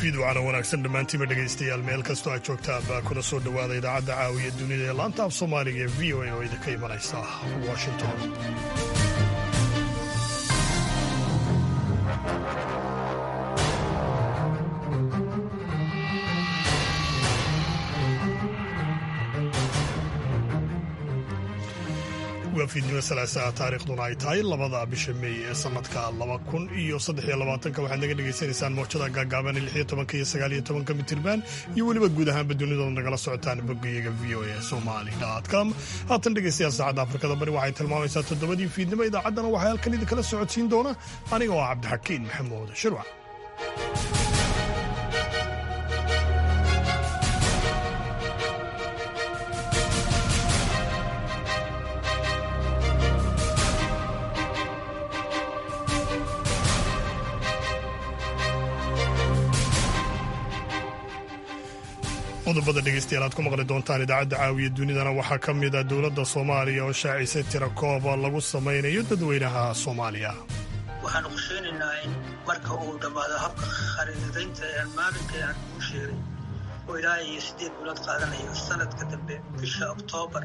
fiidwacana wanaagsan dhammaantiiba dhegaystayaal meel kastoo aad joogtaan baa kuna soo dhowaada idaacadda caawiya dunida ee laanta af soomaaliga ee v o a oo idinka imanaysa washington waa fiidnimo salaasaa taariikhduna ay tahay labada bisha meey ee sanadka laba kun iyo saddexiyo labaatanka waxaad naga dhagaysanaysaan mowjada gaagaaban lix iyo tobanka iyo sagaal iyo tobanka mitirban iyo weliba guud ahaanba dunidood nagala socotaan boggayaga v o a somali com haatan dhegaystayaal saacadda afrikada bari waxay tilmaamaysaa toddobadii fiidnimo idaacaddana waxaa halkan idinkala socodsiin doona aniga oo cabdixakiin maxamuud shirwac qodobada dhegeystayaal aad ku maqli doontaan idaacadda caawiya dunidana waxaa ka mid a dowladda soomaaliya oo shaacisay tira kooba lagu samaynayo dadweynaha soomaaliya waxaanu qorsheynaynaa in marka uu dhammaado habka khariidadaynta ee maalinka aan kuu sheegay oo ilaa iyo siddeed bilood qaadanayo sanadka dambe bisha oktoobar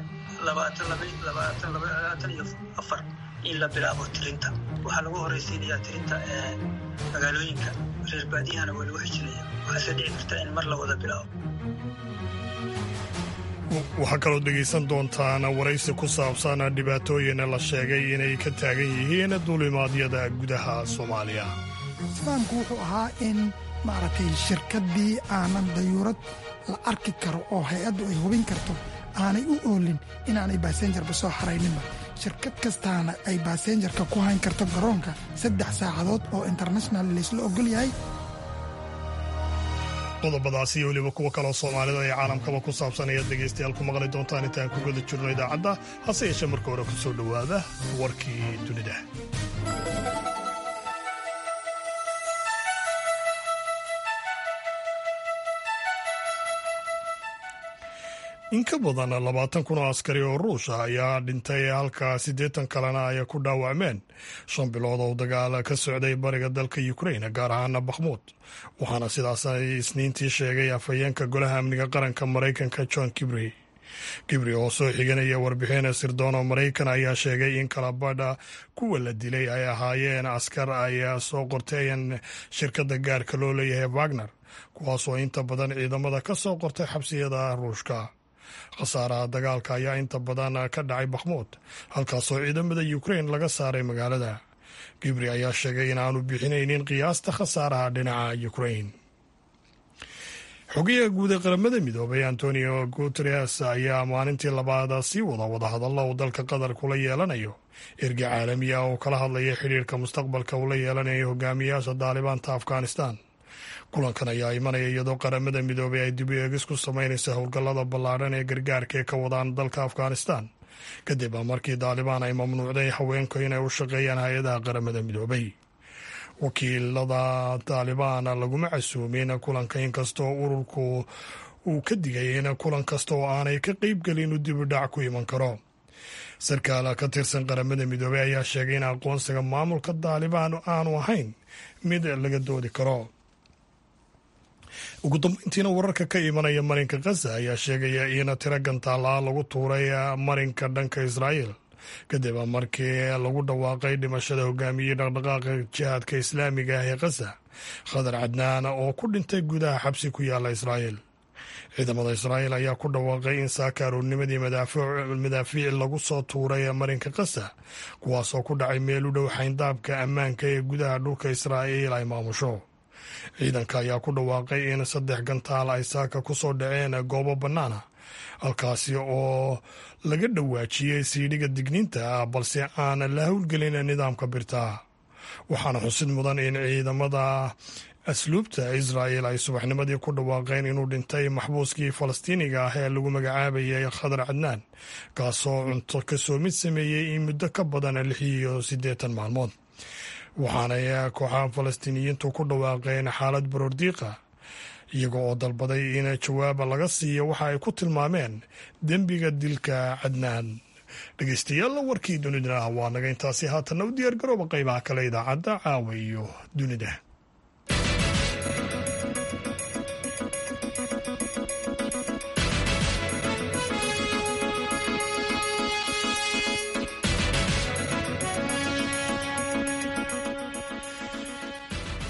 iyo afar in la bilaabo tirinta waxaa lagu horraysiinayaa tirinta ee magaalooyinka reer baadiyahana waa lagu xijinaya waxaase dhici karta in mar la wada bilaabo waxaa kaloo dhegaysan doontaan waraysi ku saabsan dhibaatooyin la sheegay inay ka taagan yihiin duulimaadyada gudaha soomaaliya islaamku wuxuu ahaa in maaragtay shirkaddii aanan dayuurad la arki karo oo hay-addu ay hubin karto aanay u oolin inaanay baasenjarba soo xarayninba shirkad kastaana ay baasenjarka ku hayn karto garoonka saddex saacadood oo international laysla ogol yahay qodobadaasi iyo weliba kuwa kaloo soomaalida ee caalamkaba ku saabsan ayaad dhegaystayaal ku maqli doontaan intaan ku guda jirno idaacadda hase yeeshee marka hore ku soo dhowaada warkii dunida in ka badan labaatan kun oo askari oo ruush ah ayaa dhintay halka siddeetan kalena ay ku dhaawacmeen shan bilood oo dagaal ka socday bariga dalka ukrain gaar ahaana bakhmuud waxaana sidaas ay isniintii sheegay afhayeenka golaha amniga qaranka maraykanka john kibri kibri oo soo xiganaya warbixin sirdoon oo maraykan ayaa sheegay in kalabadha kuwa la dilay ay ahaayeen askar ay soo qorteen shirkadda gaarka loo leeyahay wagner kuwaasoo inta badan ciidamada ka soo qortay xabsiyada ruushka khasaaraha dagaalka ayaa inta badan ka dhacay bakhmuud halkaasoo ciidamada ukrain laga saaray magaalada gibri ayaa sheegay in aanu bixinaynin qiyaasta khasaaraha dhinaca ukrain xogayaha guud ee qaramada midoobay antonio guteres ayaa maalintii labaad sii wada wadahadallo uu dalka qatar kula yeelanayo erga caalami ah oo kala hadlaya xidhiirka mustaqbalka uu la yeelanayo hogaamiyaasha daalibaanta afghanistan kulankan ayaa imanaya iyadoo qaramada midoobay ay dib u eegis ku samaynaysa howlgallada ballaadhan ee gargaarka ee ka wadaan dalka afghanistan kadib markii daalibaan ay mamnuucday haweenku inay u shaqeeyaan hay-adaha qaramada midoobay wakiilada daalibaan laguma casuumin kulanka inkastoo ururku uu ka digay in kulan kasta oo aanay ka qeybgelin uu dib u dhac ku iman karo sarkaal ka tirsan qaramada midoobey ayaa sheegay in aqoonsiga maamulka daalibaan aanu ahayn mid laga doodi karo ugu dambeyntiina wararka ka imanaya marinka khaza ayaa sheegaya in tiro gantaala lagu tuuray marinka dhanka israa'iil kadib markii lagu dhawaaqay dhimashada hogaamiyey dhaqdhaqaaqa jihaadka islaamiga ah ee khaza khadar cadnaan oo ku dhintay gudaha xabsi ku yaala israa'iil ciidamada israa'iil ayaa ku dhawaaqay in saaka aroornimadii madaafiic lagu soo tuuray marinka khaza kuwaasoo ku dhacay meel u dhow xayndaabka ammaanka ee gudaha dhulka israa'iil ay maamusho ciidanka ayaa ku dhawaaqay in saddex gantaal ay saaka ku soo dhaceen goobo bannaana halkaasi oo laga dhawaajiyey siidhiga digniinta ah balse aan la howlgelin nidaamka birtaa waxaana xusid mudan in ciidamada asluubta israa'el ay subaxnimadii ku dhawaaqeen inuu dhintay maxbuuskii falastiiniga ah ee lagu magacaabayay khadar cadnaan kaasoo cunto kasoo mid sameeyey in muddo ka badan lix iyo siddeetan maalmood waxaanay kooxaha falastiiniyiintu ku dhawaaqeen xaalad baroordiiqa iyaga oo dalbaday in jawaaba laga siiyo waxa ay ku tilmaameen dembiga dilka cadnaan dhegeystayaal warkii dunidana waa naga intaasi haatanna u diyaar garooba qaybaha kale idaacadda caawa iyo dunida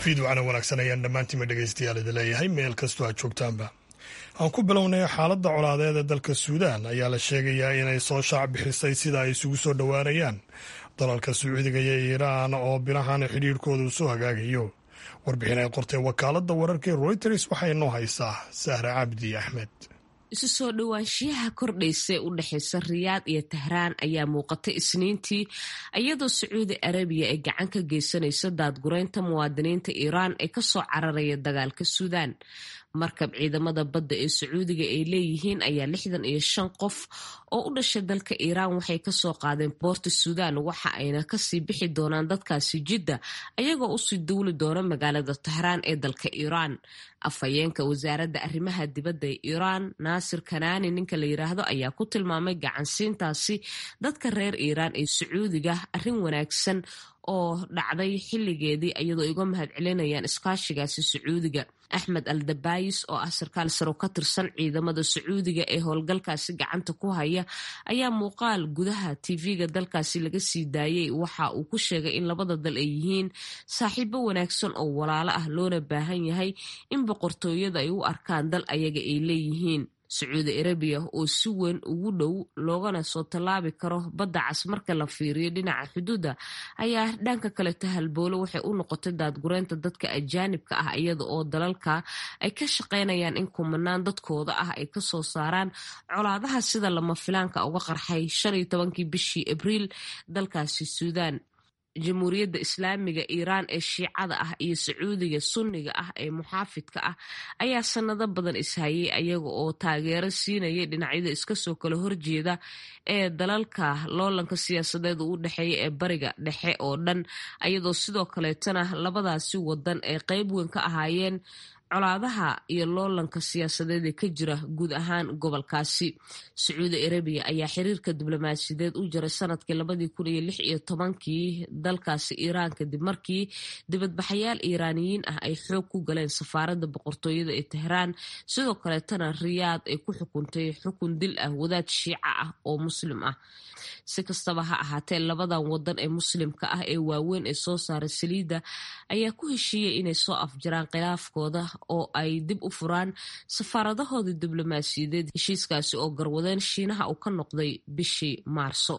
fiidwacana wanaagsan ayaan dhammaantiinba dhegaystayaal idi leeyahay meel kastoo aad joogtaanba aan ku bilownay xaaladda colaadeed ee dalka suudaan ayaa la sheegayaa inay soo shaac bixisay sida ay isugu soo dhowaanayaan dalalka sacuudiga iyo iiraan oo bilahan xidhiirhkooda uu soo hagaagayo warbixin ay qortay wakaaladda wararkii royters waxay noo haysaa sahre cabdi axmed isu soo dhowaanshiyaha kordhaysa u dhexaysa riyaad iyo tahraan ayaa muuqatay isniintii iyadoo sacuudi arabiya ay gacan ka geysanayso daadgureynta muwaadiniinta iiraan ee kasoo cararaya dagaalka suudaan markab ciidamada badda ee sacuudiga ay leeyihiin ayaa lixdan iyo shan qof oo u dhashay dalka iiraan waxay kasoo qaadeen boorta suudaan waxa ayna kasii bixi doonaan dadkaasi jidda ayagoo usii duuli doona magaalada tahraan ee dalka iiraan afhayeenka wasaaradda arrimaha dibadda ee iiraan naasir kanaani ninka la yiraahdo ayaa ku tilmaamay gacansiintaasi dadka reer iiraan ee sacuudiga arrin wanaagsan oo dhacday xilligeedii iyadoo iga mahad celinayaan iskaashigaasi sacuudiga axmed al dabayis oo ah sarkaal saro ka tirsan ciidamada sacuudiga ee howlgalkaasi gacanta ku haya ayaa muuqaal gudaha tv-ga dalkaasi laga sii daayey waxa uu ku sheegay in labada dal ay yihiin saaxiibo wanaagsan oo walaalo ah loona baahan yahay in boqortooyada ay u arkaan dal ayaga ay leeyihiin sacuudi arabiya oo si weyn ugu dhow loogana soo tallaabi karo badda cas marka la fiiriyo dhinaca xuduudda ayaa dhanka kale tahalboolo waxay u noqotay daadgureynta dadka ajaanibka ah iyada oo dalalka ay ka shaqaynayaan in kumanaan dadkooda ah ay kasoo saaraan colaadaha sida lama filaanka uga qarxay shan iyo tobankii bishii abriil dalkaasi suudaan jamhuuriyadda islaamiga iiraan ee shiicada ah iyo sacuudiga sunniga ah ee muxaafidka ah ayaa sanado badan ishayay ayaga oo taageero siinayay dhinacyada iskasoo kala horjeeda ee dalalka loolanka siyaasadeed u dhexeeya ee bariga dhexe oo dhan ayadoo sidoo kaleetana labadaasi wadan ay qeyb weyn ka ahaayeen colaadaha iyo loolanka siyaasadeed ee ka jira guud ahaan gobolkaasi sacuudi arabiya ayaa xiriirka diblomaasiyadeed u jaray sanadkii labadii kun iyo lix iyo tobankii dalkaasi iiraan kadib markii dibadbaxayaal iiraaniyiin ah ay xoog ku galeen safaaradda boqortooyada ee tehraan sidoo kaleetana riyaad ay ku xukuntay xukun dil ah wadaad shiica ah oo muslim ah si kastaba ha ahaatee labadan wadan ee muslimka ah ee waaweyn ee soo saaray saliidda ayaa ku heshiiyey inay soo afjaraan khilaafkooda oo ay dib u furaan safaaradahooda diblomaasiyadeed heshiiskaasi oo garwadeen shiinaha uu ka noqday bishii maarso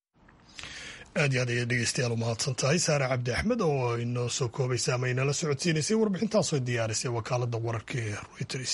aad iyo aad ayay dhegeystayaal u mahadsan tahay saare cabdi axmed oo inoo soo koobaysa ama inala socodsiinaysay warbixintaasoo diyaarisay wakaaladda wararka ee reuters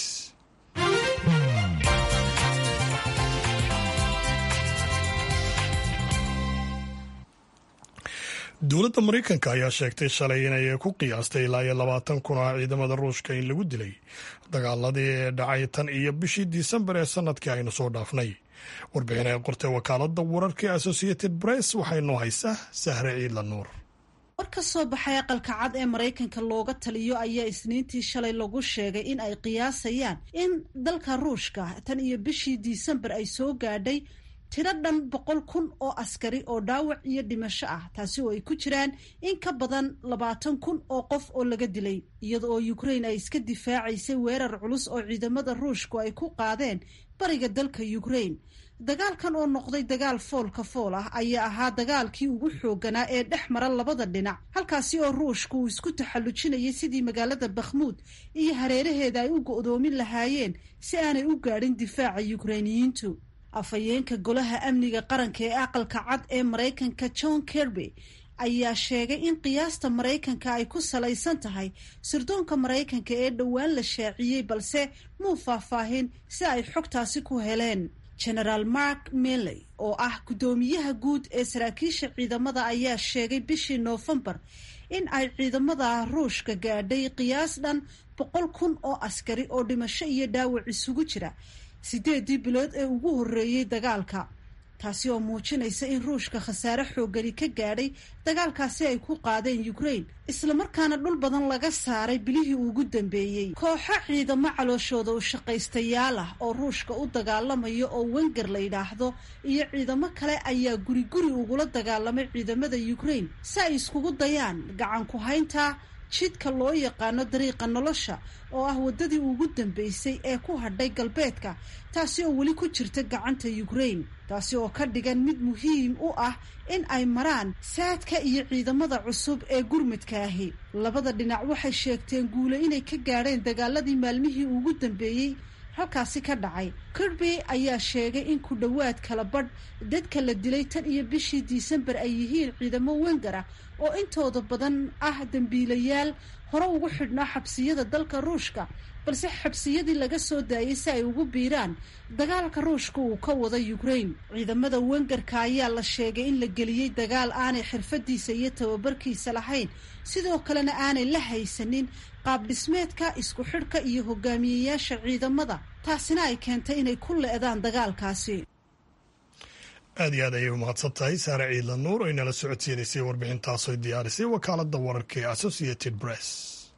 dowladda maraykanka ayaa sheegtay shalay inay ku qiyaastay ilaa iyo labaatan kun oo ciidamada ruushka in lagu dilay dagaaladii ee dhacay tan iyo bishii disembar ee sanadkii aynu soo dhaafnay warbixin ay qortay wakaaladda wararka associated press waxay noo haysaa sahre ciidla nuur war ka soo baxay aqalka cad ee maraykanka looga taliyo ayaa isniintii shalay lagu sheegay in ay qiyaasayaan in dalka ruushka tan iyo bishii disembar ay soo gaadhay tiro dhan boqol kun oo askari oo dhaawac iyo dhimasho ah taasi oo ay ku jiraan in ka badan labaatan kun oo qof oo laga dilay iyada oo ukraine ay iska difaacaysay weerar culus oo ciidamada ruushku ay ku qaadeen bariga dalka ukraine dagaalkan oo noqday dagaal foolka fool ah ayaa ahaa dagaalkii ugu xooganaa ee dhex mara labada dhinac halkaasi oo ruushku uu isku taxallujinayay sidii magaalada bakhmuud iyo hareeraheeda ay u go'doomin lahaayeen si aanay u gaadhin difaaca yukrainiyiintu afhayeenka golaha amniga qaranka ee aqalka cad ee maraykanka john kerby ayaa sheegay in qiyaasta maraykanka ay ku salaysan tahay sirdoonka maraykanka ee dhowaan la shaaciyey balse muu faahfaahin si ay xogtaasi ku heleen genaraal mark milley oo ah guddoomiyaha guud ee saraakiisha ciidamada ayaa sheegay bishii noofembar in ay ciidamada ruushka gaadhay qiyaas dhan boqol kun oo askari oo dhimasho iyo dhaawac isugu jira sideedii bilood ee ugu horreeyey dagaalka taasi oo muujinaysa in ruushka khasaare xoogani ka gaadhay dagaalkaasi ay ku qaadeen ukraine islamarkaana dhul badan laga saaray bilihii ugu dambeeyey kooxo ciidamo calooshooda u shaqaystayaal ah oo ruushka u dagaalamayo oo wenger la yidhaahdo iyo ciidamo kale ayaa guri guri ugula dagaalamay ciidamada ukraine si ay iskugu dayaan gacan ku haynta jidka loo yaqaano dariiqa nolosha oo ah waddadii ugu dambeysay ee ku hadhay galbeedka taasi oo weli ku jirta gacanta ukraine taasi oo ka dhigan mid muhiim u ah in ay maraan saadka iyo ciidamada cusub ee gurmadka ahi labada dhinac waxay sheegteen guule inay ka gaadheen dagaaladii maalmihii ugu dambeeyey halkaasi ka dhacay kirby ayaa sheegay in ku dhowaad kala badh dadka la dilay tan iyo bishii disembar ay yihiin ciidamo wenger ah oo intooda badan ah dembiilayaal hore ugu xidhnaa xabsiyada dalka ruushka balse xabsiyadii laga soo daayay si ay ugu biiraan dagaalka ruushka uu ka wado ukraine ciidamada wengerka ayaa la sheegay in la geliyey dagaal aanay xirfadiisa iyo tababarkiisa lahayn sidoo kalena aanay la haysanin qaab dhismeedka isku xidhka iyo hogaamiyeyaasha ciidamada taasina ay keentay inay ku le-daan dagaalkaasi aad iyo aad ayay u mahadsan tahay saare ciidla nuur oo inala socodsiinaysay warbixintaasoy diyaarisay wakaaladda wararka ee associated press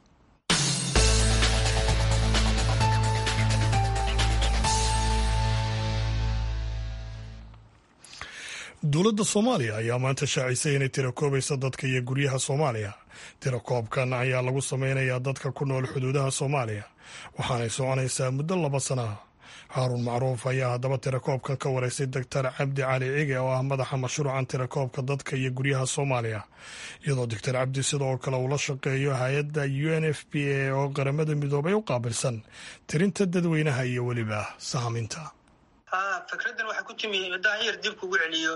dowladda soomaaliya ayaa maanta shaacisay inay tirakoobayso dadka iyo guryaha soomaaliya tirakoobkan ayaa lagu sameynayaa dadka ku nool xuduudaha soomaaliya waxaanay soconaysaa muddo laba sana ah haaruun macruuf ayaa haddaba tirakoobkan ka wareysay doctor cabdi cali cige oo ah madaxa mashruucan tirakoobka dadka iyo guryaha soomaaliya iyadoo doctor cabdi sidoo kale uu la shaqeeyo hay-adda u n f p a oo qaramada midoobay u qaabilsan tirinta dadweynaha iyo weliba sahminta fikraddan waxaa ku timi haddaan yar dib kugu celiyo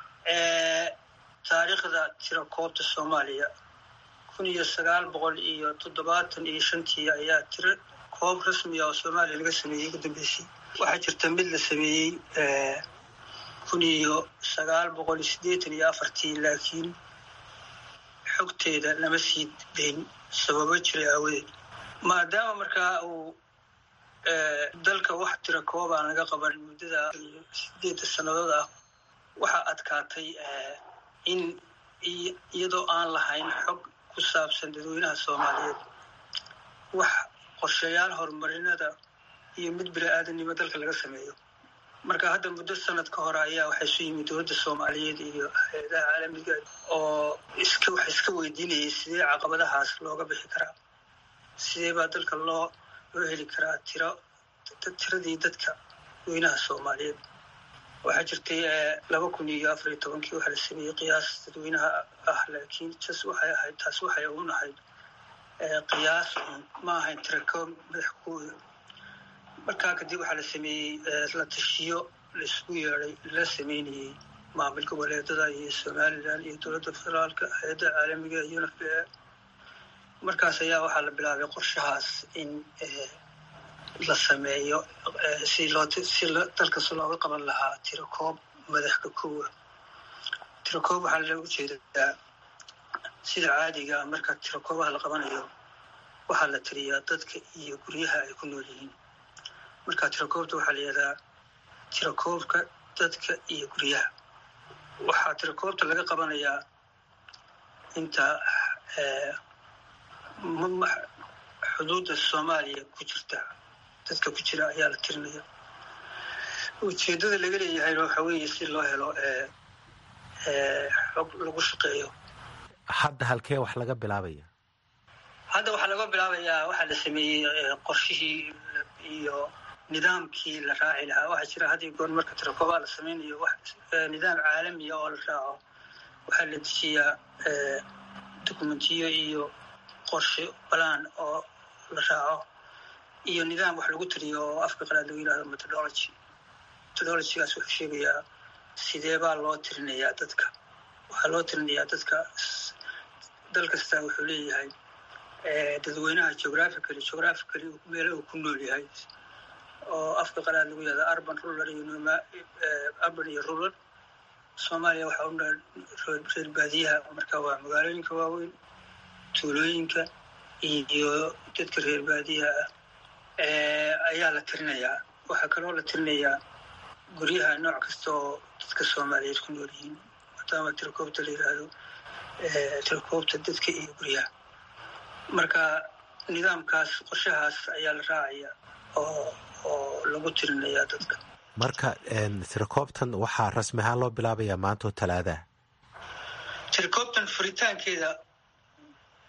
taariikhda tirakoobta soomaaliya kun iyo sagaal boqol iyo toddobaatan iyo shantii ayaa tiro koob rasmiga oo soomaaliya laga sameeyey ugu dambeysay waxaa jirta mid la sameeyey kun iyo sagaal boqol iyo siddeetan iyo afartii laakiin xogteeda lama sii dayn sababo jiray aawadeed maadaama markaa uu dalka wax tira koobaan laga qaban muddada sideedda sannadood ah waxaa adkaatay in iyadoo aan lahayn xog ku saabsan dadweynaha soomaaliyeed wax qorshayaal horumarinada iyo mid bini-aadamnimo dalka laga sameeyo marka hadda muddo sanad ka hore ayaa waxaa isu yimid dowladda soomaaliyeed iyo hay-adaha caalamiga oo iska wax iska weydiinayay sidee caqabadahaas looga bixi karaa sidee baa dalka loo loo heli karaa tiro tiradii dadka weynaha soomaaliyeed waxaa jirtay laba kun iyo afar iyo tobankii waxaa la sameeyey qiyaas dadweynaha ah laakiin jas waxay ahayd taas waxay un ahayd qiyaas un ma ahayn tirakoob madax kuwooda markaa kadib waxaa la sameeyey la tashiyo la isugu yeeday la sameynayey maamul goboleedada iyo somalilan iyo dowladda federaalka hay-adda caalamiga iyo unf b a markaas ayaa waxaa la bilaabay qorshahaas in la sameeyo si loo si dalkas looga qaban lahaa tirakoob madaxka kowa tirakoob waxaa looga jeedaa sida caadiga marka tirakoobaha la qabanayo waxaa la tiriyaa dadka iyo guryaha ay ku nool yihiin marka tirakoobta waxaa la yihahdaa tirakoobka dadka iyo guryaha waxaa tirakoobta laga qabanayaa inta xuduudda soomaaliya ku jirta dadka ku jira ayaa la tirinaya ujeeddada laga leeyahayna waxaa weeye si loo helo xog lagu shaqeeyo hadda halkee wax laga bilaabaya hadda waxaa laga bilaabayaa waxaa la sameeyey qorshihii iyo nidaamkii la raaci lahaa waxaa jira had iyo goor marka tirakoobaa la sameynayo nidaam caalamiya oo la raaco waxaa la dejiyaa dokumentiyo iyo qorshe balaan oo la raaco iyo nidaam wax lagu tiriyo oo afka qalaad lagu yihahdo methodology methodologygaas wuxuu sheegayaa sidee baa loo tirinayaa dadka waxaa loo tirinayaa dadka dal kastaa wuxuu leeyahay dadweynaha geographically geographically meela uu ku nool yahay oo afka qalaad lagu yihahdo urban rural iyo urban iyo rural soomaaliya waxaa u nool reer baadiyaha marka waa magaalooyinka waaweyn tuulooyinka iyo dadka reer baadiyaha ah ayaa la tirinayaa waxaa kaloo la tirinayaa guryaha nooc kasta oo dadka soomaaliyeed ku nool yihiin maadaama tirakoobta la yidhaahdo tirakoobta dadka iyo guryaha marka nidaamkaas qorshahaas ayaa la raacaya oo oo lagu tirinayaa dadka marka tirakoobtan waxaa rasmi ahaan loo bilaabayaa maanta oo talaadaha tirakoobtan furitaankeeda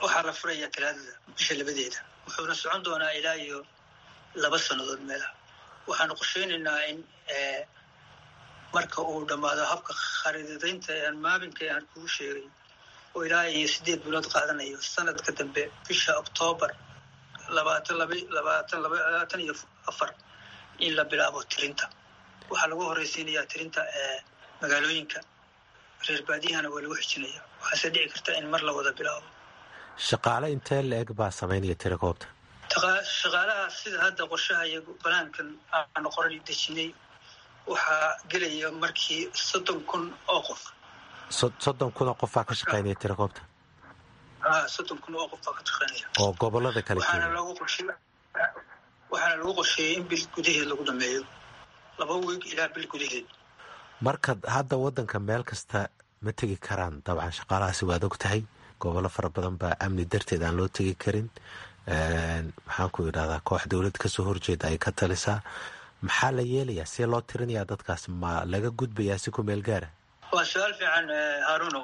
waxaa la furayaa talaadada bisha labadeeda wuxuuna socon doonaa ilaa iyo laba sannadood meelaha waxaanu qorsheynaynaa in marka uu dhammaado habka khariidadaynta aan maabinka aan kugu sheegay oo ilaa iyo siddeed bilood qaadanayo sanadka dambe bisha oktoobar labaatan laba labaatan labaatan iyo afar in la bilaabo tirinta waxaa lagu horeysiinayaa tirinta magaalooyinka reer baadiyahana waa lagu xijinaya waxaase dhici karta in mar la wada bilaabo shaqaale intee la-eg baa samaynaya tirakoobta shaqaalaha sida hadda qorshaha iyo banaankan aanu qoran dejinay waxaa gelaya markii soddon kun oo qof soddon kun oo qof baa ka shaqeynaya tirakoobta soddon kun oo qof baa ka shaqeynaya oo gobolada kale waxaana lagu qorshe waxaana lagu qorsheeyey in bil gudaheed lagu dhameeyo laba wiig ilaa bil gudaheed marka hadda waddanka meel kasta ma tegi karaan dabcan shaqaalahaasi waad og tahay gobollo fara badan baa amni darteed aan loo tegi karin maxaan ku idhahdaa koox dowlad kasoo horjeeda ay ka talisaa maxaa la yeelayaa see loo tirinayaa dadkaas ma laga gudbayaa si ku meel gaara waa su-aal fiican haarunow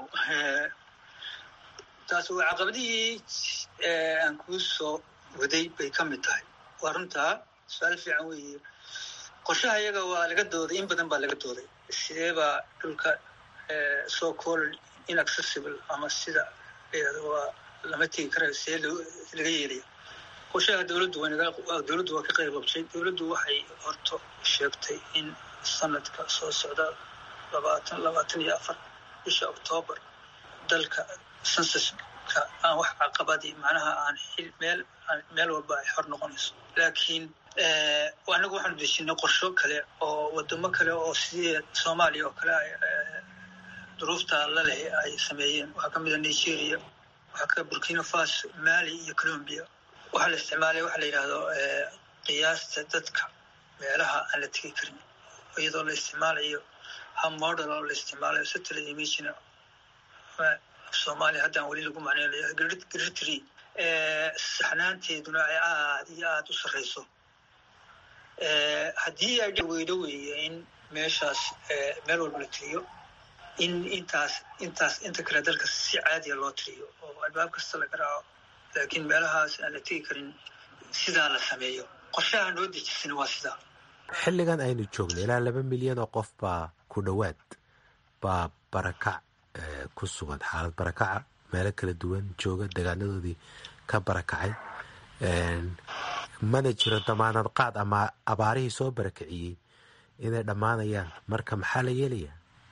taas waa caqabadihii aan kuu soo waday bay ka mid tahay waa runtaa su-aal fiican weeye qorshaha iyaga waa laga dooday in badan baa laga dooday sidee baa dhulka so called inaccessible ama sida waa lama tegi karayo see laga yeelaya qorshaha dowladdu dowladdu waa ka qayb qabtay dowladdu waxay horto sheegtay in sanadka soo socda labaatan labaatan iyo afar bisha oktoobar dalka sensuska aan wax caqabadii macnaha aan xil meel meel walba ay xor noqonayso laakiin anagu waxaanu dejinay qorsho kale oo wadamo kale oo sidii soomaaliya oo kale duruufta la leh ay sameeyeen waxaa ka mida nigeria waxaa ka burkina faso mali iyo colombia waxaa la isticmaalay waxa la yidhaahdo qiyaasta dadka meelaha aan la tegi karin iyadoo la isticmaalayo hab model oo la isticmaalayo satellite imagina soomaaliya haddaan weli lagu macneynayo gritry saxnaanteeduna ay aada iyo aada u sarreyso haddii ay weydo weeye in meeshaas meel walba la tiriyo in intaas intaas inta kale dalka si caadiya loo tiriyo oo albaab kasta la garaaco laakiin meelahaas aan la tegi karin sidaa la sameeyo qorshaha noo dejisana waa sidaa xilligan aynu joogno ilaa laba milyan oo qof baa ku dhowaad baa barakac ku sugan xaalad barakaca meelo kala duwan jooga degaanadoodii ka barakacay mana jiro damaanad qaad ama abaarihii soo barakiciyey inay dhammaanayaan marka maxaa la yeelayaa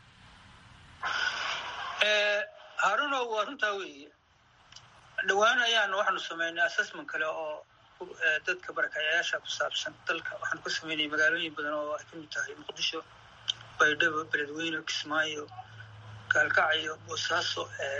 haaruno waa runtaa weeye dhowaan ayaan waxaanu sameynay assessment kale oo dadka barakacayaasha ku saabsan dalka waxaanu ka sameynay magaalooyin badan oo ay ka mid tahay muqdisho baydhabo beledweyne kismaayo gaalkacyo boosaaso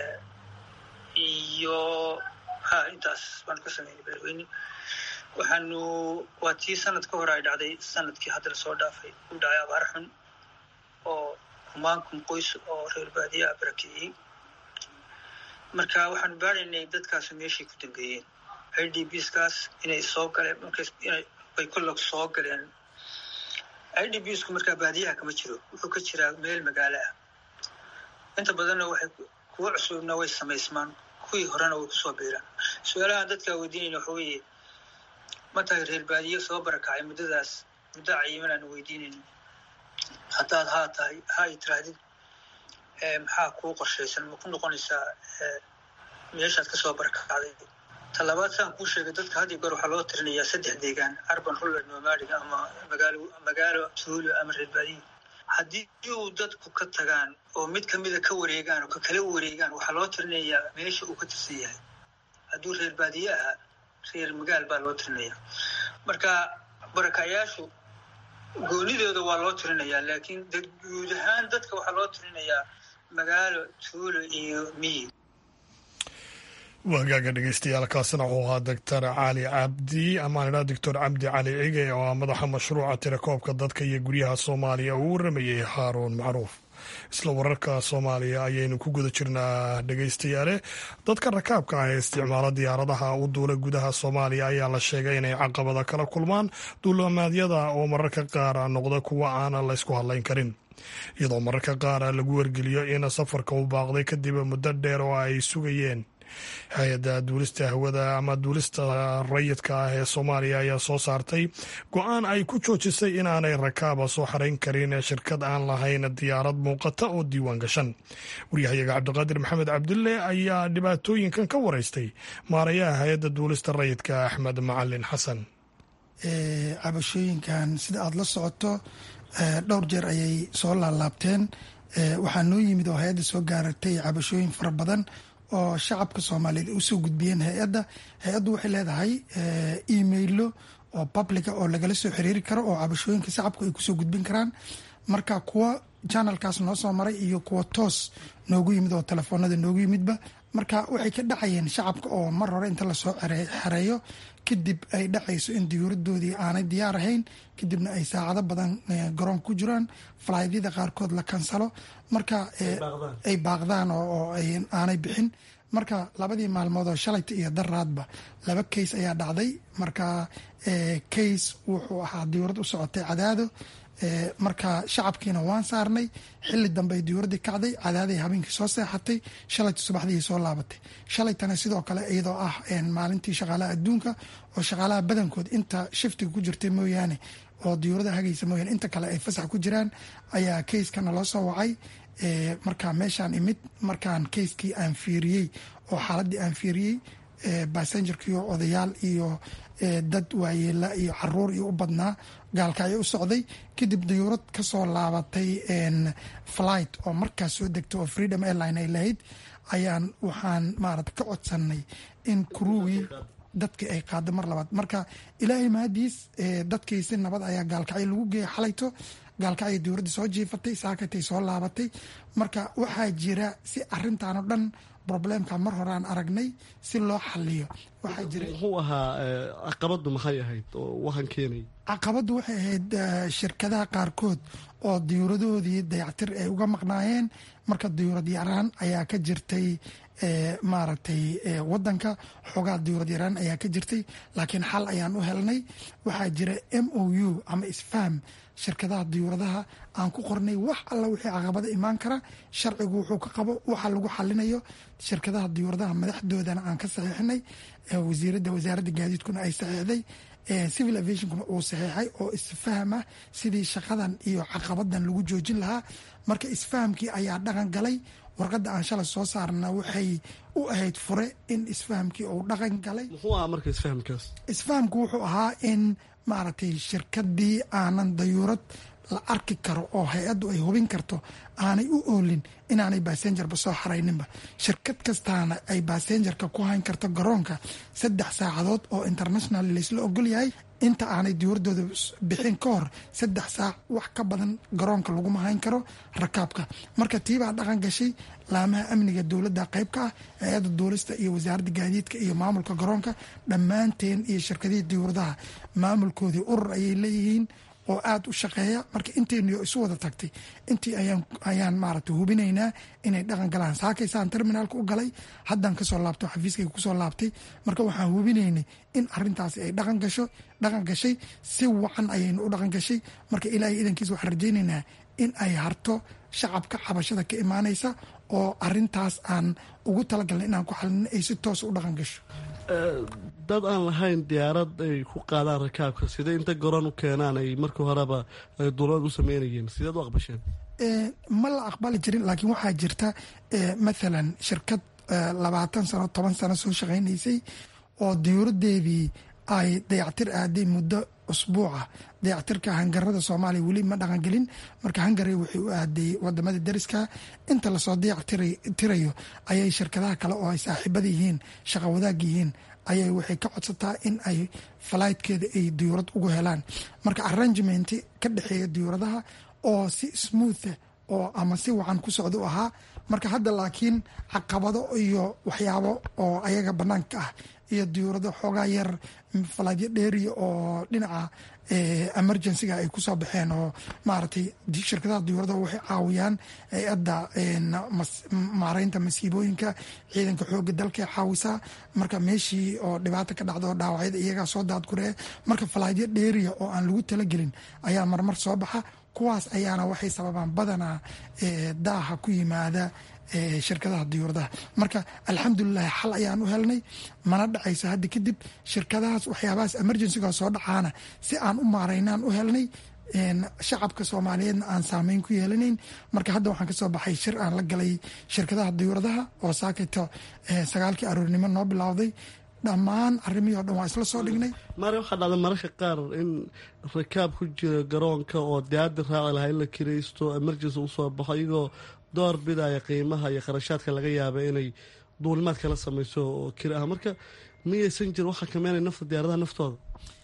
iyo ha intaas baanu ka sameynay beledweyne waxaanu waa tii sanad ka hore ay dhacday sanadkii hadda la soo dhaafay u dhacay abaar xun oo humaankun qoys oo reer baadiyaha barakiciyey marka waxaanu baaraynay dadkaas meeshay ku dambeeyeen i d bskaas inay soo galeen markay kolog soo galeen i d bsku markaa baadiyaha kama jiro wuxuu ka jiraa meel magaalo ah inta badanna waxay kuwa cusubna way samaysmaan kuwii horena way kusoo biiraan su-aalahan dadkaa weydiinayna waxa weeye ma tahay reer baadiye soo barakacay muddadaas muddo cayiman aanu weydiinayno haddaad haa tahay ha ay tiraahdid maxaa kuu qorshaysan ma ku noqonaysaa meeshaad kasoo barakacday talabaad saan kuu sheegay dadka had iyo goor waxaa loo tirinayaa saddex deegaan arban rural nomadic ama magaalo magaalo tuulo ama reer baadiye haddii uu dadku ka tagaan oo mid kamida ka wareegaan oo ka kala wareegaan waxaa loo tirinayaa meesha uu ka tirsan yahay hadduu reer baadiye ahaa reer magaal baa loo tirinaya marka barakayaashu goonidooda waa loo tirinayaa laakiin guud ahaan dadka waxaa loo tirinayaa magaalo tuulo iyo miyi wagaaga dhegeystayaal kaasina wuxuu ahaa doctor cali cabdi amaan idhaa doctor cabdi cali cige oo ah madaxa mashruuca tirakoobka dadka iyo guryaha soomaaliya uu waramayey haaruun macruuf isla wararka soomaaliya ayaynu ku guda jirnaa dhegeystayaale dadka rakaabka ah ee isticmaala diyaaradaha u duula gudaha soomaaliya ayaa la sheegay inay caqabada kala kulmaan duulamaadyada oo mararka qaar noqda kuwa aanan laysku hadlayn karin iyadoo mararka qaar lagu wargeliyo in safarka u baaqday kadib muddo dheer oo ay sugayeen hay-adda duulista hawada ama duulista rayidka ah ee soomaaliya ayaa soo saartay go-aan ay ku joojisay inaanay rakaaba soo xarayn karin shirkad aan lahayn diyaarad muuqata oo diiwaan gashan waryahayaga cabdiqaadir maxamed cabdulle ayaa dhibaatooyinkan ka wareystay maarayaha hay-adda duulista rayidka axmed macalin xasan cabashooyinkan sida aada la socoto dhowr jeer ayay soo laalaabteen waxaa noo yimid oo hay-adda soo gaaratay cabashooyin fara badan oo shacabka soomaaliyeed ay usoo gudbiyeen hay-adda hay-addu waxay leedahay emailo oo publica oo lagala soo xiriiri karo oo cabashooyinka shacabku ay kusoo gudbin karaan marka kuwa janalkaas noo soo maray iyo kuwa toos noogu yimid oo telefoonada noogu yimidba marka waxay ka dhacayeen shacabka oo mar hore inta lasoo xereeyo kadib ay dhacayso in diyuuradoodii aanay diyaar ahayn kadibna ay saacado badan garoon ku jiraan falaadyada qaarkood la kansalo marka ay baaqdaan oo aanay bixin marka labadii maalmood oo shalayta iyo daraadba laba kays ayaa dhacday marka kays wuxuu ahaa diyuurad u socotay cadaado marka shacabkiina waan saarnay xili dambe ay diyuuradii kacday cadaaday habeenkii soo seexatay shalayta subaxdii soo laabatay shalaytana sidoo kale iyadoo ah maalintii shaqaalaha adduunka oo shaqaalaha badankood inta shiftiga ku jirtay mooyaane oo diyuurada hagaysa mooyaane inta kale ay fasax ku jiraan ayaa kayskana loo soo wacay marka meeshaan imid markaan kayskii aan fiiriyey oo xaaladii aan fiiriyey basengerkiiyo odayaal iyo dad waayeela iyo caruur iyo u badnaa gaalkacyo u socday kadib diyuurad kasoo laabatay flight oo markaas soo degtay oo freedom airline ay lahayd ayaan waxaan maarata ka codsanay in kuruwii dadkii ay qaado mar labaad marka ilaahay mahadiis dadkii si nabad ayaa gaalkacyo lagu geeyay xalayto gaalkacyo diyuuradda soo jiifatay saakatay soo laabatay marka waxaa jira si arintan oo dhan roblemka mar hore aan aragnay si loo xaliyo waxaa jira muxuu ahaa caqabadu maxay ahayd oo waxaan keenay caqabaddu waxay ahayd shirkadaha qaarkood oo diyuuradahoodii dayactir ay uga maqnaayeen marka diyuurad yaraan ayaa ka jirtay maaragtay wadanka xoogaa diyuurad yaraan ayaa ka jirtay laakiin xal ayaan u helnay waxaa jira m o u ama isfaham shirkadaha diyuuradaha aan ku qornay wax alla wixii caqabada imaan kara sharcigu wuxuu ka qabo waxa lagu xalinayo shirkadaha diyuuradaha madaxdoodana aan ka saxiixnay wasiirada wasaaradda gaadiidkuna ay saxiixday civil aviationkuna uu saxiixay oo isfaham ah sidii shaqadan iyo caqabadan lagu joojin lahaa marka isfahamkii ayaa dhaqan galay warqadda aan shalay soo saarna waxay u ahayd fure in isfahamkii uu dhaqan galay muxuu ahaa marka isfahamkaas isfahamku wuxuu ahaa in maaragtay shirkadii aanan dayuurad la arki karo oo hay-addu ay hubin karto aanay u oolin inaanay basengerba soo xarayninba shirkad kastaana ay basengerka ku hayn karto garoonka saddex saacadood oo international laysla ogol yahay inta aanay diyuuradooda bixin ka hor saddex saac wax ka badan garoonka laguma hayn karo rakaabka marka tiibaa dhaqan gashay laamaha amniga dowladda qayb ka ah hay-adda duulista iyo wasaaradda gaadiidka iyo maamulka garoonka dhammaanteen iyo shirkadihii diyuuradaha maamulkoodii urur ayay leeyihiin oo aada u shaqeeya marka intayniyo isu wada tagtay intii ayaan maaragta hubinaynaa inay dhaqan galaan saakaysaan terminaalka u galay haddaan kasoo laabto xafiiskayga kusoo laabtay marka waxaan hubinaynay in arintaasi ay dhaqan gasho dhaqan gashay si wacan ayaynu u dhaqan gashay marka ilaahay idankiisa waxaan rajaynaynaa in ay harto shacabka cabashada ka imaanaysa oo arintaas aan ugu talagalnay inaan ku xalino ay si toos u dhaqan gasho dad aan lahayn diyaarad ay ku qaadaan rakaabka sida inta garoon u keenaan ay markii horeba ay duulad u sameynayeen sideed u aqbasheen ma la aqbali jirin laakiin waxaa jirta mathalan shirkad labaatan sano toban sano soo shaqaynaysay oo diyuuradeedii ay dayactir aaday muddo usbuuca dayactirka hangarada soomaaliya weli ma dhaqangelin marka hangari waxay u aaday wadamada dariska inta lasoo dayactirayo ayay shirkadaha kale oo ay saaxiibada yihiin shaqa wadaag yihiin ayay waxay ka codsataa in ay falaydkeeda ay diyuurad ugu helaan marka arrangement ka dhexeeya diyuuradaha oo si smootha oo ama si wacan ku socda u ahaa marka hadda laakiin caqabado iyo waxyaabo oo ayaga banaanka ah iyo diyuurado xoogaa yar falaadyo dheeriya oo dhinaca emergencyga ay kusoo baxeen oo maaragtay shirkadaha diyuuradaha waxay caawiyaan hay-adda maareynta masiibooyinka ciidanka xooga dalka caawisaa marka meeshii oo dhibaata ka dhacda oo dhaawacyada iyagaa soo daadguree marka falaadyo dheeriya oo aan lagu talagelin ayaa marmar soo baxa kuwaas ayaana waxay sababaan badanaa daaha ku yimaada shirkadaha diyuuradaha marka alxamdulilahi xal ayaan u helnay mana dhacayso hadda kadib shirkadahaas waxyaabahaas emergencyga soo dhacaana si aan u maaraynaan u helnay shacabka soomaaliyeedna aan saameyn ku yeelanayn marka hadda waxaan kasoo baxay shir aan la galay shirkadaha diyuuradaha oo saakayto sagaalkii aroornimo noo bilowday dhammaan arrimihii o dhan waa isla soo dhignay maari waxaa dhacda mararka qaar in rakaab ku jira garoonka oo diyaadi raaci lahaa in la kiraysto emergency usoo baxo iyagoo door bidaya qiimaha iyo kharashaadka laga yaaba inay duulimaad kala sameyso oo kiri ah marka miyaysan jir waxaa kameynay nafta diyaaradaha naftooda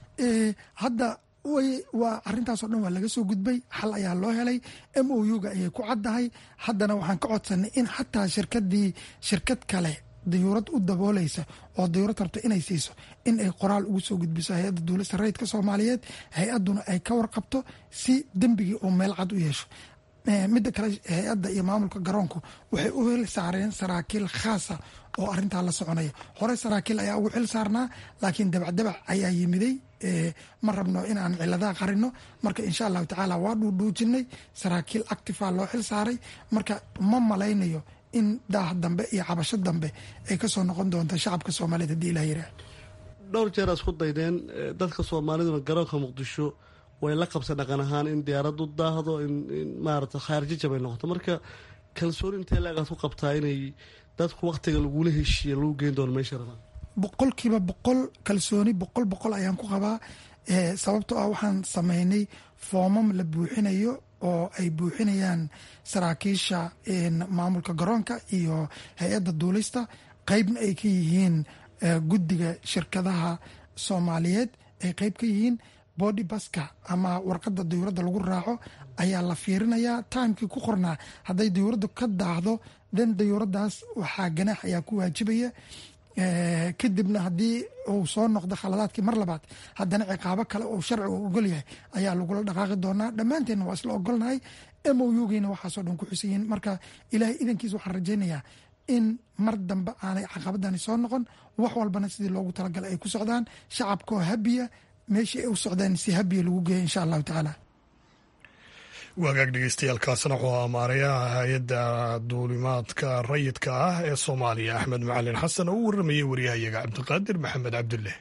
hadda way waa arrintaasoo dhan waa laga soo gudbay xal ayaa loo helay m o u ga ayay ku caddahay haddana waxaan ka codsanay in xataa shirkadii shirkad kale dayuurad u daboolaysa oo dayuurad rabto inay siiso in ay qoraal ugu soo gudbiso hay-adda duulista rayidka soomaaliyeed hay-adduna ay ka warqabto si dembigii oo meel cad u yeesho midda kale hay-adda iyo maamulka garoonku waxay u hel saareen saraakiil khaasa oo arintaa la soconaya hore saraakiil ayaa ugu xil saarnaa laakiin dabacdabac ayaa yimiday ma rabno inaan ciladaha qarino marka insha allahu tacaala waa dhuudhuujinay saraakiil actifa loo xil saaray marka ma malaynayo in daah dambe iyo cabasho dambe ay kasoo noqon doonto shacabka soomaaliyeed hadii ilah yirah dhowr jeer isku daydeen dadka soomaaliduna garoonka muqdisho way la qabsa dhaqan ahaan in diyaarad u daahdo in maarata khaarjijab ay noqoto marka kalsooni intee leegaad ku qabtaa inay dadku waktiga lagula heshiiya lagu geyn doono meesha rabaan boqolkiiba boqol kalsooni boqol boqol ayaan ku qabaa sababtoo ah waxaan sameynay foomam la buuxinayo oo ay buuxinayaan saraakiisha maamulka garoonka iyo hay-adda duulista qeybna ay ka yihiin guddiga shirkadaha soomaaliyeed ay qeyb ka yihiin body baska ama warqadda dayuuradda lagu raaco ayaa la fiirinayaa timekii ku qornaa hadday dayuuraddu ka daahdo den dayuuraddaas waxaa ganaax ayaa ku waajibaya kadibna haddii uu soo noqdo khaladaadkii mar labaad haddana ciqaabo kale oo sharcigu ogol yahay ayaa lagula dhaqaaqi doonaa dhammaanteenna waa isla ogolnahay m o ugeyna waxaasoo dhan ku xusan yihiin marka ilaahay idankiis waxaan rajaynayaa in mar dambe aanay caqabadani soo noqon wax walbana sidii loogu talagalay ay ku socdaan shacabkaoo habiya meeshii ay u socdaan si habiya lagu geeya insha allahu tacaala waagaag dhegeystayaaalkaasna wuxuu amaarayaha hay-adda duulimaadka rayidka ah ee soomaaliya axmed macalin xasan oo u warramayay waryahayaga cabdiqaadir maxamed cabdulle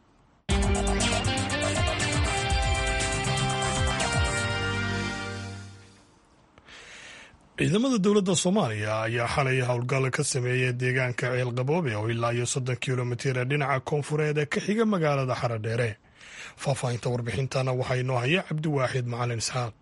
ciidamada dowladda soomaaliya ayaa xalay howlgal ka sameeyay deegaanka ceelqaboobe oo ilaa iyo soddon kilomitir ee dhinaca koonfureed ee ka xiga magaalada xaradheere faahfaahinta warbixintana waxaa inoo haya cabdiwaaxid macalin isxaaq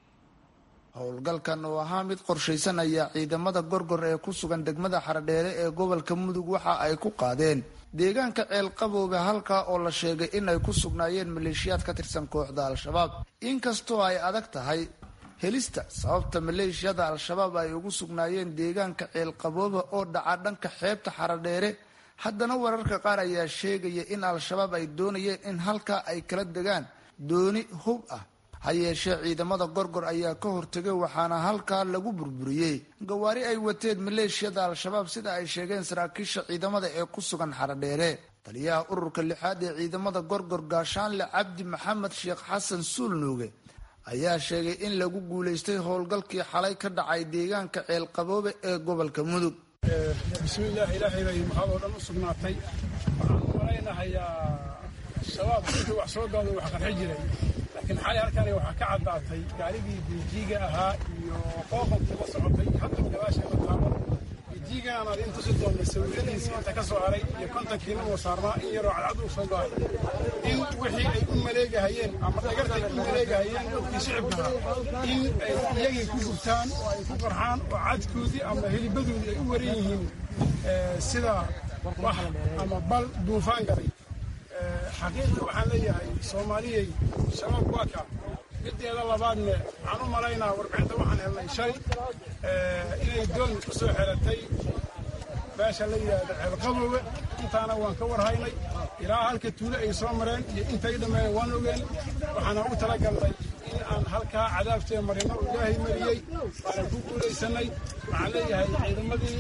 howlgalkan oo ahaa mid qorshaysan ayaa ciidamada gorgor ee ku sugan degmada xaradheere ee gobolka mudug waxa ay ku qaadeen deegaanka ceelqaboobe halkaa oo la sheegay in ay ku sugnaayeen maleeshiyaad ka tirsan kooxda al-shabaab inkastoo ay adag tahay helista sababta maleeshiyada al-shabaab ay ugu sugnaayeen deegaanka ceelqaboobe oo dhaca dhanka xeebta xaradheere haddana wararka qaar ayaa sheegaya in al-shabaab ay doonayeen in halkaa ay kala degaan dooni hub ah ha yeeshee ciidamada gorgor ayaa ka hortegay waxaana halkaa lagu burburiyey gawaari ay wateen maleeshiyada al-shabaab sida ay sheegeen saraakiisha ciidamada ee ku sugan xaradheere taliyaha ururka lixaad ee ciidamada gorgor gaashaanle cabdi maxamed sheekh xasan suulnuuge ayaa sheegay in lagu guulaystay howlgalkii xalay ka dhacay deegaanka ceelqaboobe ee gobolka mudug bismillaah ilaahay bay maxaad oo dhan u sugnaatay waxaan u malaynahayaa shabaab intuu wax soo gaado wax qarxi jiray laakiin xalay halkani waxaa ka caddaatay gaarigii biijiiga ahaa iyo qooqonkii la socotay hadda gadaasha la taabo biijiigaan aad in tusi doonay sawiradiisa inta ka soo haray iyo kontonkiina uu saarnaa in yaroo cadcad uu soo go'ay in wixii ay u maleegahayeen ama dhagartay u maleegahayeen dadkii shicibka ahaa in ay iyagii ku gubtaan oo ay ku qarxaan oo cadkoodii ama helibadoodii ay u waran yihiin sida wax ama bal duufaan galay xaqiiqda waxaan leeyahay soomaaliyey shabaab waa kaa mideeda labaadne waxaan u malaynaa warbixinta waxaan helnay shalay inay doon ku soo xeratay beesha la yidhaahda ceelqaboowe intaana waan ka warhaynay ilaa halka tuulo ay soo mareen iyo intay dhammeeyeen waan ogeen waxaana u talagalnay in aan halkaa cadaabtee marino oo ilaahay mariyey waana ku guulaysanay waxaan leeyahay ciidamadii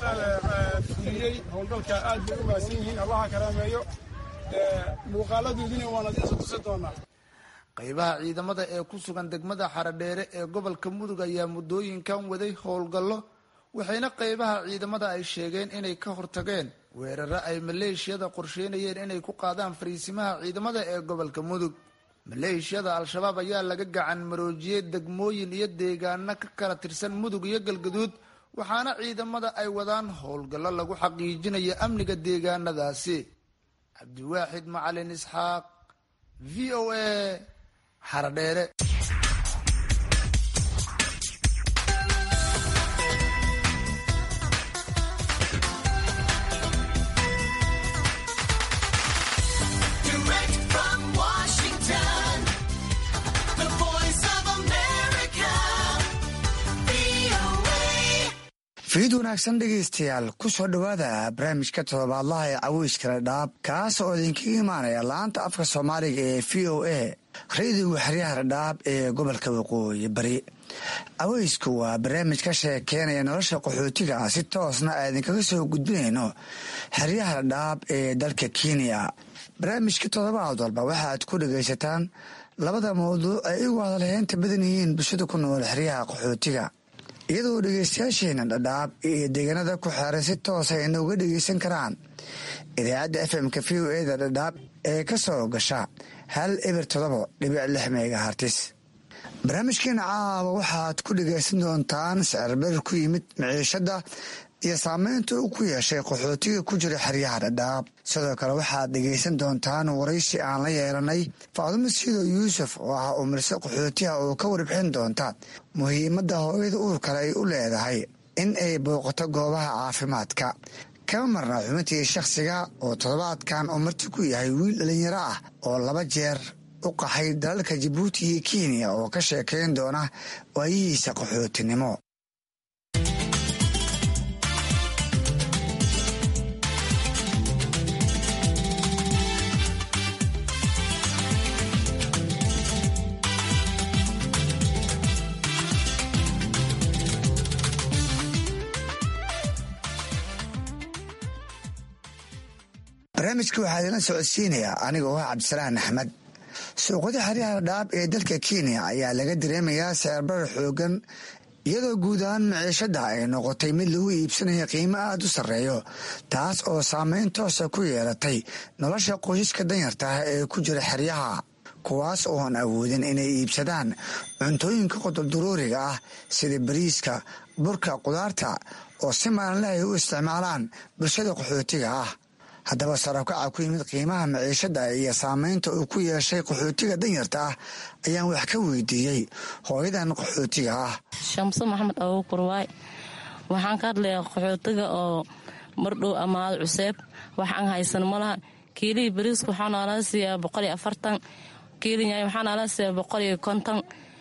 fuliyey howlgalkaa aad bay u mahadsan yihiin allaha karaameeyo muuqaaladoodina waan adiinsa tusi doonaa qaybaha ciidamada ee ku sugan degmada xaradheere ee gobolka mudug ayaa muddooyinkan waday howlgallo waxayna qeybaha ciidamada ay sheegeen inay ka hortageen weeraro ay maleeshiyada qorsheynayeen inay ku qaadaan fariisimaha ciidamada ee gobolka mudug maleeshiyada al-shabaab ayaa laga gacan maroojiyey degmooyin iyo deegaano ka kala tirsan mudug iyo galgaduud waxaana ciidamada ay wadaan howlgallo lagu xaqiijinayo amniga deegaanadaasi cabdiwaaxid macalin isxaaq v o a xaradheere fiid wanaagsan dhegaystayaal ku soo dhowaada barnaamijka toddobaadlaha ee caweyskala dhaab kaas oo idinkaga imaanaya laanta afka soomaaliga ee v o a radiga xeryaha dhadhaab ee gobolka waqooyi bari caweysku waa barnaamij ka sheekeynaya nolosha qaxootiga ah si toosna a idinkaga soo gudbinayno xeryaha dhadhaab ee dalka kenya barnaamijka toddobaad walba waxaaad ku dhagaysataan labada mawduuc ay igu hadalheynta badan yihiin bulshada ku nool xeryaha qaxootiga iyadoo dhegeystayaasheena dhadhaab iyo deegaanada ku xeeran si toosa inooga dhegeysan karaan idaacadda fm-ka v o eda dhadhaab ee ka soo gasha hal eber todobo dhibic lix megahartis barnaamijkeena caawa waxaad ku dhegeysan doontaan sicirbarir ku yimid miciishada iyo saameynta uu ku yeeshay qaxootiga ku jira xeryaha dhadhaab sidoo kale waxaad dhegeysan doontaan waraysi aan la yeelanay faadumo siido yuusuf oo ah umirse qaxootiha oo ka warbixin doonta muhiimadda hooyada uurkale ay u leedahay in ay booqato goobaha caafimaadka kama marna xubintii shakhsiga oo toddobaadkan uu marti ku yahay wiil dhalinyaro ah oo laba jeer u qaxay dalalka jabuuti iyo kenya oo ka sheekayn doona waayihiisa qaxootinimo barnaamijka waxaa idinla socodsiinayaa anigoo ah cabdisalaan axmed suuqyada xeryaha dhaab ee dalka kenya ayaa laga dareemayaa sicirbarar xoogan iyadoo guud ahaan maciishada ay noqotay mid lagu iibsanaya qiimo aada u sarreeyo taas oo saameyn toosa ku yeelatay nolosha qoysaska danyarta ah ee ku jira xeryaha kuwaas ooan awoodin inay iibsadaan cuntooyinka qodobduruuriga ah sida bariiska burka qudaarta oo si maalinle ay u isticmaalaan bulshada qaxootiga ah haddaba sarabkaca ku yimid qiimaha maciishada iyo saameynta uu ku yeeshay qaxootiga danyarta ah ayaan wax ka weydiiyey hooyadan qaxootiga ah shamso maxamed abuukur waay waxaan ka hadlayaa qaxootiga oo mardhow amaado cuseeb wax aan haysan malaha kiilihii bariiska waxaa noolaa siiyaa boqoliyo afartan kiili nyaay waxaa noolaa siiyaa boqoliyo konton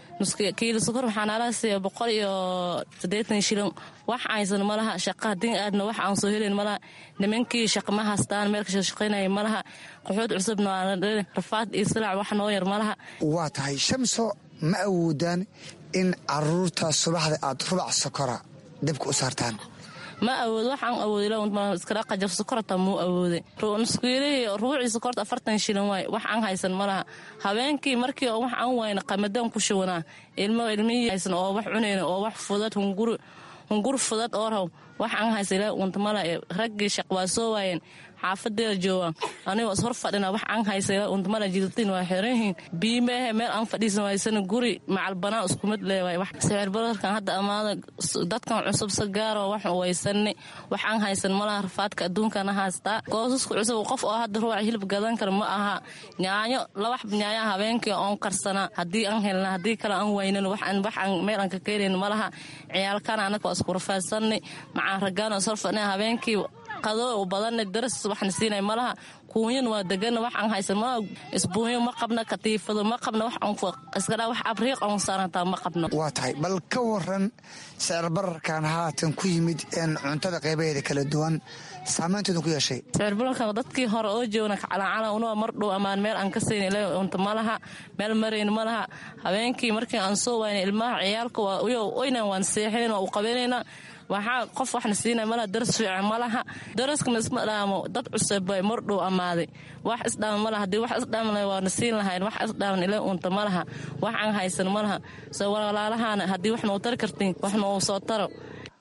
kiili sukor waxaa noolaa siiyaa boqol iyo siddeetan shilin wax aysan malaha shaqa haddii aadna wax aan soo helayn malaha nimankii shaqa ma haystaan meel kasoo shaqaynaya malaha qaxood cusubna rafaad iyo silaac wax noo yar malaha waa tahay shamso ma awoodaan in caruurta subaxda aad rubac sokora dabka u saartaan ma awood waxaan awoodiskadhaqajaf sokorta muu awooday nuskuilihii rubuucii sokorta afartan shilin waay wax aan haysan malaha habeenkii markii wax aan wayna qamadaan ku shubanaa ilmo ilmihii haysan oo wax cunayn oo wax fudad hunguri hungur fudad oo raw wax aan haysa ilaa untamala raggii shaq waa soo waayeen xaafadeeda jooga anigoo is hor fadhina wax aan haysa ilaa untamala jidadtiin waa xiranyihiin biimeehe meel aan fadhiisan waysana guri macal banaan iskumid leewaay wax sicir badarkan hadda amaada dadkan cusub si gaaroo wax waysani wax aan haysan malaha rafaadka adduunkana haystaa goosaska cusub qof oo hadda ruuca hilib gadan kara ma aha nyaanyo labax nyaaya habeenkii oon karsanaa haddii aan helna haddii kale aan waynan wax aan meel aan ka keenayn malaha ciyaalkana anaka waa isku rafaadsanay macaan raggaan is hor fadhina habeenkii qado badanna daras waxna siinay malaha kuunyan waa degana wax aan haysan malaha isbuunyo ma qabna katiifado ma qabna wax iskadhaa wax abriiq oon saarantaa ma qabno waa tahay bal ka waran sicir bararkan haatan ku yimid een cuntada qaybaheeda kala duwan saameynteedu ku yeeshay sicirbararka dadkii hore oo joogna kacalancala unoo mar dhow amaan meel aan ka sayn ila unta malaha meel marayn malaha habeenkii markii aan soo waayna ilmaha ciyaalka oynan waan seexinayn waa u qabanayna waxaa qof waxna siina malaha daras fiican malaha daraskana isma dhaamo dad cusub bay mar dhow ammaaday wax isdhaama malaha haddii wax isdhaamna waana siin lahayn wax isdhaaman ila unta malaha wax aan haysan malaha soo walaalahaana haddii wax noo tari kartiin wax noo soo taro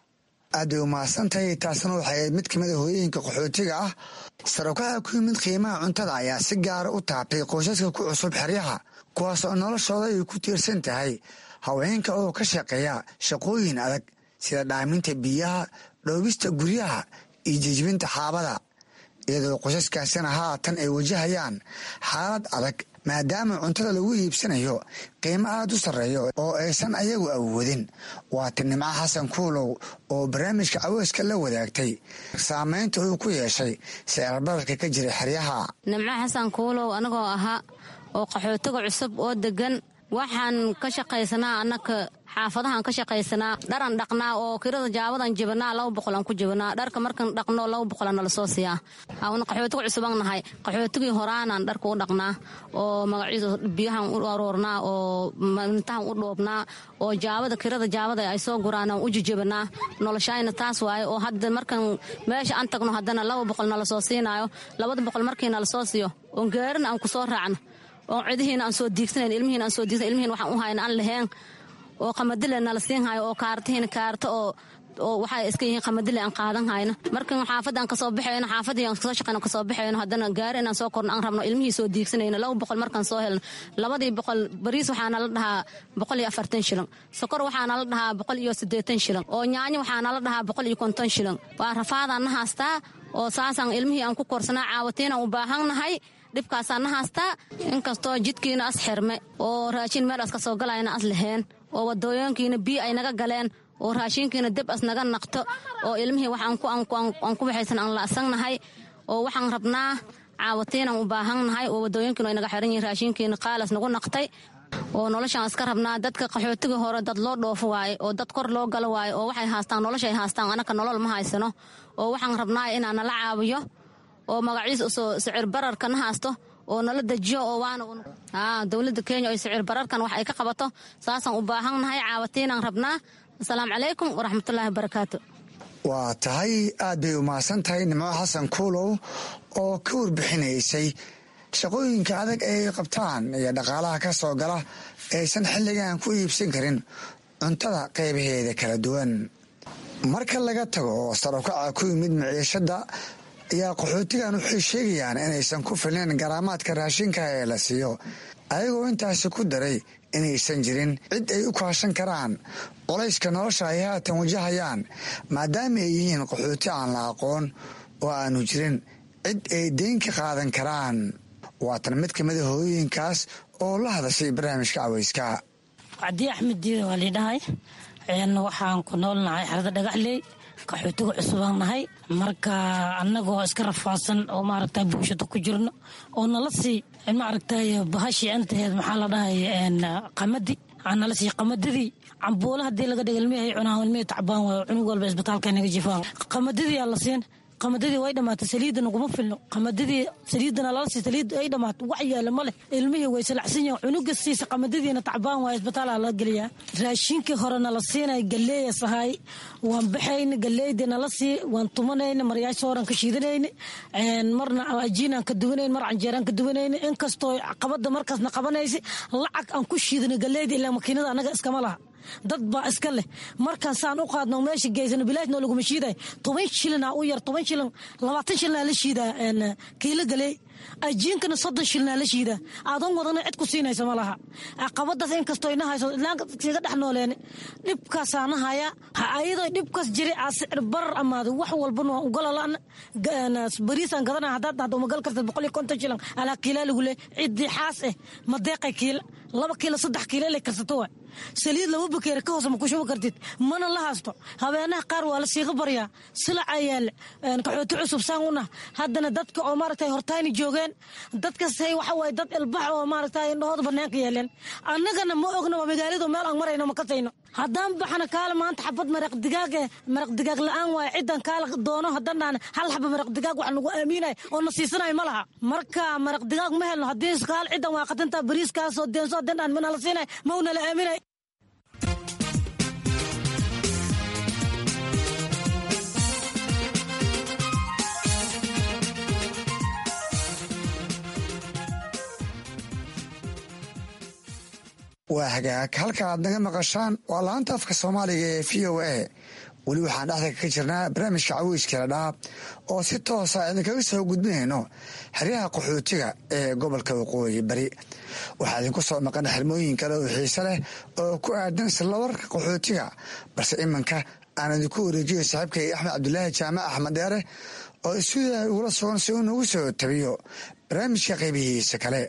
aad bay umahadsantahay taasna waxay ayd mid kamid a hooyooyinka qaxootiga ah sarokaca ku yimid qiimaha cuntada ayaa si gaara u taabtay qoysaska ku cusub xeryaha kuwaas oo noloshooda ay ku tiirsan tahay haweenka oo ka shaqeeya shaqooyin adag sida dhaaminta biyaha dhoobista guryaha iyo jejbinta xaabada iyadoo qoysaskaasina haatan ay wajahayaan xaalad adag maadaama cuntada lagu iibsanayo qiimo aad u sarreeyo oo aysan ayagu awoodin waata nimco xasan kuulow oo barnaamijka caweyska la wadaagtay saamaynta uu ku yeeshay seerbararka ka jira xeryaha nimco xasan kuulow anagoo ahaa oo qaxootiga cusub oo degan waxaan ka shaqaysanaa annaka xaafadahaan ka shaqaysanaa dharan dhaqnaa oo kirada jaabadan jibinaa laba boqolaan ku jibinaa dharka markan dhaqno laba boqola nala soo siiyaa awna qaxootiga cusubaan nahay qaxootigii horaanaan dharka u dhaqnaa oo magaciisa biyahan u aroornaa oo mintahan u dhoobnaa oo jaabada kirada jaabada ay soo guraanaan u jijibinaa noloshayna taas waaye oo hadda markan meesha aan tagno haddana laba boqol nala soo siinaayo labada boqol markii nala soo siiyo oon gaarina aan ku soo raacno oo cidihiina aan soo diigsanayn ilmihiina aan soo diigsan ilmihiina waxaan u hayna aan laheen oo qamadile nala siin hayo oo kaartihiina kaarta oo oo waxay iska yihiin qamadile aan qaadan hayno markan xaafadda aan kasoo baxayno xaafadii aan kasoo shaqayno kasoo baxayno haddana gaari inaan soo korno aan rabno ilmihii soo diigsanayno laba boqol markaan soo helno labadii boqol bariis waxaa nala dhahaa boqol iyo afartan shilin sokor waxaa nala dhahaa boqol iyo siddeetan shilin oo nyaanyo waxaa nala dhahaa boqol iyo konton shilin waa rafaadaan na haastaa oo saasaan ilmihii aan ku korsanaa caawatiinaan u baahannahay dhibkaasaan na haastaa inkastoo jidkiina as xirme oo raashin meel as ka soo galayna as laheen oo wadooyinkiina biyo ay naga galeen oo raashinkiina deb as naga naqto oo ilmihii wax aan ku waxaysan aan la'sannahay oo waxaan rabnaa caawatiinaan u baahannahay oo wadooyinkiina ay naga xiran yihiin raashinkiina qaalas nagu naqtay oo noloshaan iska rabnaa dadka qaxootiga hore dad loo dhoofo waaye oo dad kor loo galo waaye oo waxay haastaan noloshay haastaan anaka nolol ma haysano oo waxaan rabnaa inaan nala caawiyo oo magaciisa usoo sicir bararka na haasto oo nala dejiyo oo waana dowladda kenya oo sicir bararkan wax ay ka qabato saasaan u baahannahay caawatiinaan rabnaa asalaamu calaykum waraxmatullaahi wabarakaatu waa tahay aad bay umahadsan tahay nimco xasan kuulow oo ka warbixinaysay shaqooyinka adag ay qabtaan iyo dhaqaalaha ka soo gala aysan xilligan ku iibsan karin cuntada qaybaheeda kala duwan marka laga tago oo sarokaca ku yimid miciishadda ayaa qaxootigan waxay sheegayaan inaysan ku filnayn garaamaadka raashinka ee la siiyo ayagoo intaasi ku daray inaysan jirin cid ay u kaashan karaan qolayska nolosha ay haatan wajahayaan maadaama ay yihiin qaxooti aan la aqoon oo aanu jirin cid ay deyn ka qaadan karaan waatan mid ka mida hooyooyinkaas oo la hadashay barnaamijka caweyska cabdi axmed diida waa liidhahay waxaan ku noolnahay xerada dhagaxley qaxootiga cusubaan nahay marka annagoo iska rafaadsan oo maaragta bulshada ku jirno oo nala sii maaragtay bahashii antaheed maxaa la dhahay qamadi nala sii qamadadii cambuula hadii laga dhiga ilmihi cunaan ilmihi tacbaan waayo cunug walba isbitaalka naga jifaan qamadadii aa la siin qamadadii way dhamaatay saliidda naguma filno qamadadii saliidana lala sii saliid ay dhamaato wax yaala ma leh ilmihii way salacsan yihin cunuga siisa qamadadiina tacbaan waaya isbitaalaa laga geliyaa raashinkii hore nala siinay galeeya sahay waan baxayna galeydii nala sii waan tumanayna maryaasha horan ka shiidanayna marna ajiinaan ka duwanayn mar canjeeraan ka duwanayna inkastoo qabada markaasna qabanaysa lacag aan ku shiidana galeydii ilaa makiinada annaga iskama laha dad baa iska leh markaan saan u qaadno meesha geysano bilaashna laguma shiiday toban shilina u yar toban shilin labaatan shilina la shiidaa kiilo galey ajiinkana soddon shilina la shiidaa aadan wadana cid ku siinaysa ma laha caqabadaas inkastoo ina hayso ilaanka kaga dhex nooleen dhibkaasaana haya ayadoo dhibkaas jiray aa sicir barar amaado wax walbana waa ugalalana bariisaan gadana haddaad dhahdo umagal kartad boqol iyo konton shilin alaa kiilaa lagu leey ciddii xaas eh madeeqay kiila laba kiilo saddex kiilo ilay karsato waay saliid laba bakeeri ka hoose ma ku shubi kartid mana la haasto habeenaha qaar waa la siiqa baryaa silaca yaale qaxooti cusub saan u nah haddana dadka oo maaragtay hortayni joogeen dadkasay waxa waaye dad ilbax oo maaragtay indhahooda banaanka yeeleen annagana ma ogna waa magaaladu meel aan marayno ma kasayno haddaan baxana kaala maanta xabad maraq digaag eh maraq digaag la-aan waaye ciddan kaala doono haddaan dhahna hal xaba maraq digaag wax nagu aaminay oo na siisanay ma laha marka maraq digaag ma helno haddii kaal ciddan waa qatantaa bariiskaasoo deenso haddaan dhahan mana la siinay mauna la aaminay waa hagaag halka aad naga maqashaan waa laanta afka soomaaliga ee v o a weli waxaan dhexda ka jirnaa barnaamijka caweyska ladhaab oo si toosa idinkaga soo gudbinayno xeryaha qaxootiga ee gobolka waqooyi bari waxaa idinku soo maqan xirmooyin kale oo xiise leh oo ku aadan silawarka qaxootiga balse iminka aan idinku wareejiyo saaxiibkay axmed cabdulaahi jaamac axmed dheere oo isuudaa ugula sugan si uu nagu soo tabiyo barnaamijka qaybihiisa kale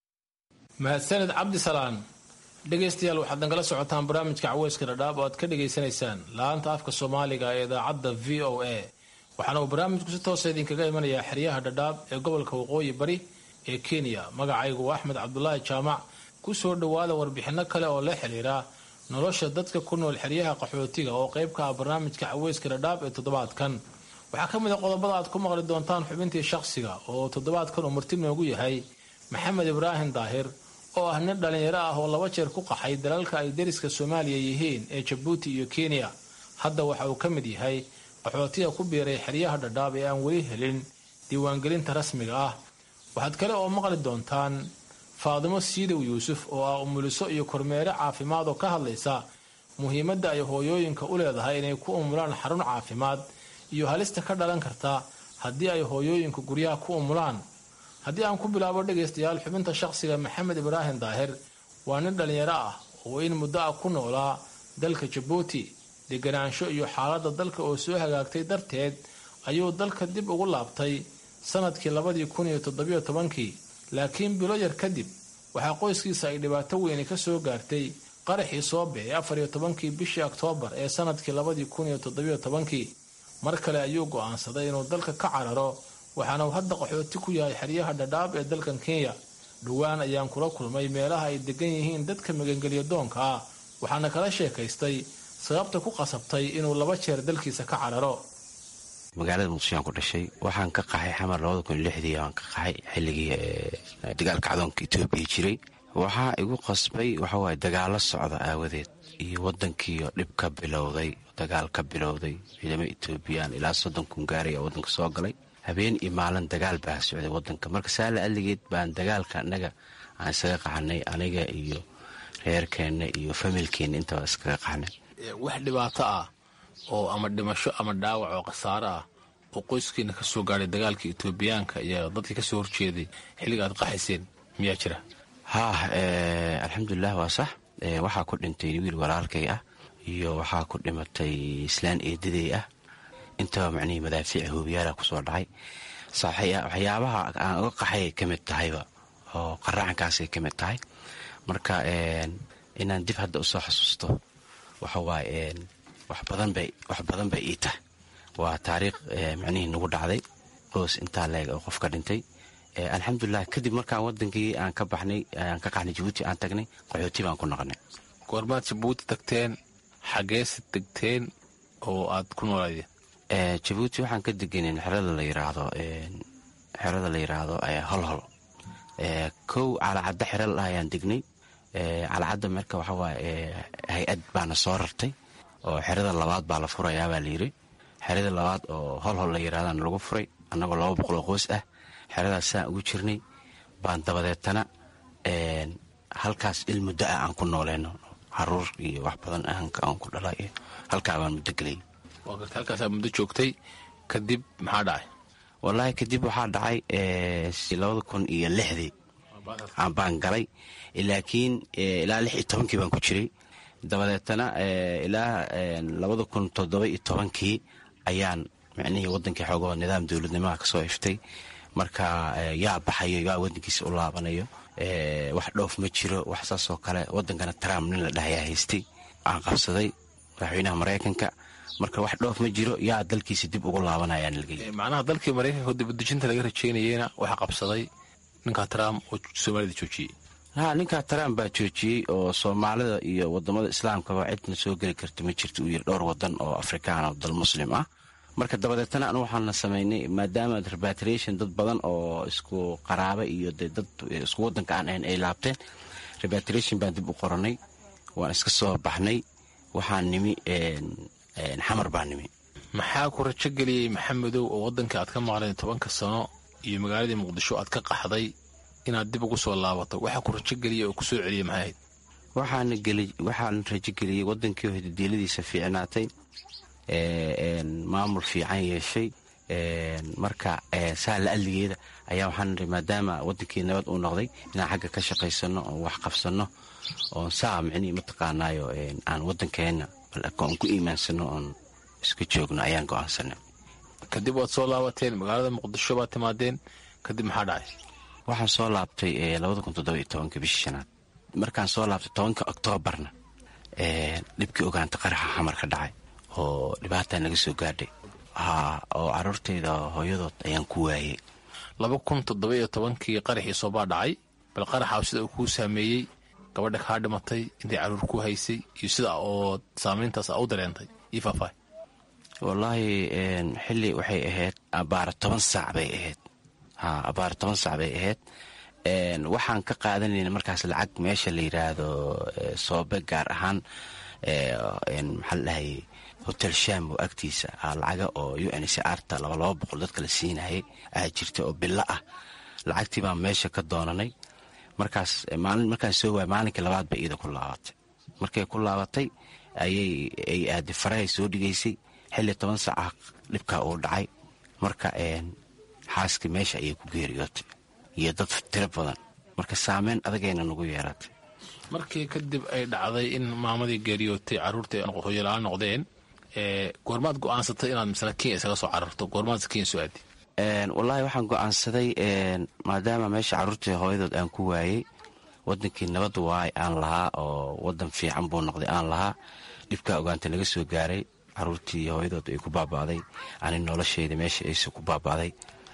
mahadsaned cabdisalaan dhegaystayaal waxaad nagala socotaan barnaamijka caweyska dhadhaab oo aad ka dhagaysanaysaan la-aanta afka soomaaliga ee idaacadda v o a waxaana uu barnaamijku si toosa idinkaga imanayaa xeryaha dhadhaab ee gobolka waqooyi bari ee kenya magacaygu waa axmed cabdulaahi jaamac ku soo dhowaada warbixinno kale oo la xiriira nolosha dadka ku nool xeryaha qaxootiga oo qayb ka ah barnaamijka caweyska dhadhaab ee toddobaadkan waxaa ka mid a qodobada aad ku maqli doontaan xubintii shaqsiga oo toddobaadkan uu marti noogu yahay maxamed ibraahim daahir oo ah nin dhallinyaro ah oo laba jeer ku qaxay dalalka ay deriska soomaaliya yihiin ee jabuuti iyo kenya hadda waxa uu ka mid yahay qaxootiga ku biiray xeryaha dhadhaab ee aan weli helin diiwaangelinta rasmiga ah waxaad kale oo maqli doontaan faadimo siidow yuusuf oo ah umuliso iyo kormeere caafimaad oo ka hadlaysa muhiimadda ay hooyooyinka u leedahay inay ku umulaan xarun caafimaad iyo halista ka dhalan karta haddii ay hooyooyinku guryaha ku umulaan haddii aan ku bilaabo dhegaystayaal xubinta shaqsiga maxamed ibraahim daahir waa nin dhallinyaro ah oo in muddo ah ku noolaa dalka jabuuti deganaansho iyo xaaladda dalka oo soo hagaagtay darteed ayuu dalka dib ugu laabtay sanadkii labadii kun iyo toddobiyo tobankii laakiin bilo yar kadib waxaa qoyskiisa ay dhibaato weyni ka soo gaartay qaraxii soobe ee afar iyo tobankii bishii oktoobar ee sanadkii labadii kun iyo toddobiyo tobankii mar kale ayuu go'aansaday inuu dalka ka cararo waxaana uu hadda qaxooti ku yahay xeryaha dhadhaab ee dalkan kenya dhowaan ayaan kula kulmay meelaha ay degan yihiin dadka magangelyo doonka ah waxaana kala sheekaystay sababta ku qasabtay inuu laba jeer dalkiisa ka cararo magaalada muqdishoaan ku dhashay waxaan ka qaxay xamar labada kun lixdii aan ka qaxay xilligii dagaalka cadoonka etoobiya jiray waxaa igu qasbay waxawaaye dagaalo socda aawadeed iyo wadankiio dhib ka bilowday dagaal ka bilowday ciidamo etoobiyaan ilaa soddon kun gaaray oo wadanka soo galay habeen iyo maalin dagaal baa socday wadanka marka saala aligeed baan dagaalka anaga aan isaga qaxnay aniga iyo reerkeenna iyo familkeenna intaba iskaga qaxnay wax dhibaato ah oo ama dhimasho ama dhaawac oo khasaaro ah oo qoyskiina ka soo gaadhay dagaalka etoobiyaanka iyo dadkii ka soo horjeeday xilliga aad qaxayseen miyaa jira haah alxamdulilah waa sax waxaa ku dhintay wiil walaalkay ah iyo waxaa ku dhimatay islaan eedadey ah intaba macnihii madaafiic hoobiyaala kusoo dhacay waxyaabaha aan uga qaxay ka mid tahayba oo qaraacankaasay ka mid tahay marka inaan dib hadda usoo xasuusto waxawaaye wax badan bay ii tahay waa taariikh macnihii nagu dhacday qoys intaa leeg oo qof ka dhintay alxamdulilah kadib markaan wadankii aan ka baxnay aan ka qaxnay jabuuti aan tagnay qaxooti baan ku noqonay goormaad jabuuti tagteen xageese degteen oo aad ku noolaydeen jabuuti waxaan ka deganen xerada la yiraahdo xerada la yiraahdo holhol kow calacadda xera la ayaan degnay calacadda marka waxawaaye hay-ad baana soo rartay oo xerada labaad baa la furayaabaa layiri xerada labaad oo holhol la yirahdana lagu furay annagoo laba boqoloo qoys ah xeradaas saan ugu jirnay baan dabadeetana halkaas il muddo ah aan ku nooleyno caruur iyo wax badan aan ku dhala iyo halkaa baan muddo gelay waa garta halkaasaa muddo joogtay kadib maxaa dhacay wallaahi kadib waxaa dhacay labada kun iyo lixdii baan galay laakiin ilaa lix iyo tobankii baan ku jiray dabadeetana ilaa labada kun toddoba iyo tobankii ayaan micnihii wadankii xoogoo nidaam dowladnimaha kasoo iftay marka yaa baxayo yaa wadankiisa u laabanayo wax dhoof ma jiro wax saasoo kale wadankana trump nin la dhahayaa haystay aan qabsaday madaxweynaha maraykanka marka wax dhoof ma jiro yaa dalkiisa dib ugu laabanayaan macnaha dalkii maraykanka dibadejinta laga rajeynayeyna waxaa qabsaday ninka trump oo soomaalida joojiyey ha ninkaa trump baa joojiyey oo soomaalida iyo wadamada islaamkaba cidna soo geli karta ma jirta uu yiri dhowr wadan oo afrikaan oo dal muslim ah marka dabadeetana anu waxaana samaynay maadaama repatriation dad badan oo isku qaraaba iyo de dad isku wadanka aan ahayn ay laabteen repatriation baan dib u qoranay waan iska soo baxnay waxaan nimi xamar baa nimi maxaa ku rajo geliyey maxamedow oo waddanka aad ka maqleen tobanka sano iyo magaaladii muqdisho aad ka qaxday inaad dib ugu soo laabato waxaa ku rajo geliyey oo kusoo celiyey maxay ahayd waxaana geli waxaan rajo geliyey wadankii oo hidadeeladiisa fiicnaatay maamul fiican yeeshay marka saa la adligeeda ayaa waxaan niri maadaama wadankii nabad uu noqday inaan xagga ka shaqaysano oon wax qabsano oon saa micnihii mataqaanaayo aan wadankeenna oon ku iimaansano oon isku joogno ayaan go-aansanay kadib waad soo laabateen magaalada muqdisho baad timaadeen kadib maxaa dhacay waxaan soo laabtay labada kun toddoba iyo tobanka bishii shanaad markaan soo laabtay tobanka oktoobarna dhibkii ogaanta qaraxa xamar ka dhacay oo dhibaataa naga soo gaadhay oo caruurtayda hooyadood ayaan ku waayey laba kun toddoba iyo tobankii qaraxii soobaa dhacay bal qaraxa sida uu kuu saameeyey gabadha kaa dhimatay intay caruur ku haysay iyo sida oo saamayntaas a u dareentay io faahfaahy wallaahi xilli waxay ahayd abaara toban saac bay ahayd ha abaara toban saac bay ahayd waxaan ka qaadanayna markaas lacag meesha la yidhaahdo soobe gaar ahaan maxaa la dhahayay hotel sham oo agtiisa lacaga oo u n c arta laba laba boqol dadka la siinayay aa jirta oo bilo ah lacagtii baan meesha ka doonanay markaas maalin markaan soo waay maalinkii labaad bay iida ku laabatay markay ku laabatay ayay ay aadi farahay soo dhigaysay xilli toban saaca dhibkaa uu dhacay marka xaaskii meesha ayay ku geeriyootay iyo dad tiro badan marka saameyn adagayna nagu yeeratay markii kadib ay dhacday in maamadii geeriyootay caruurtii hooyolaa noqdeen goormaad go-aansatay inaad misle kenya isaga soo cararto goormaad kenya soo aadi wallaahi waxaan go-aansaday maadaama meesha caruurtii hooyadood aan ku waayey wadankii nabad waay aan lahaa oo wadan fiican buu noqday aan lahaa dhibkaa ogaanta naga soo gaaray caruurtii hooyadood ay ku baaba'day ani nolosheyda meesha aysa ku baaba'day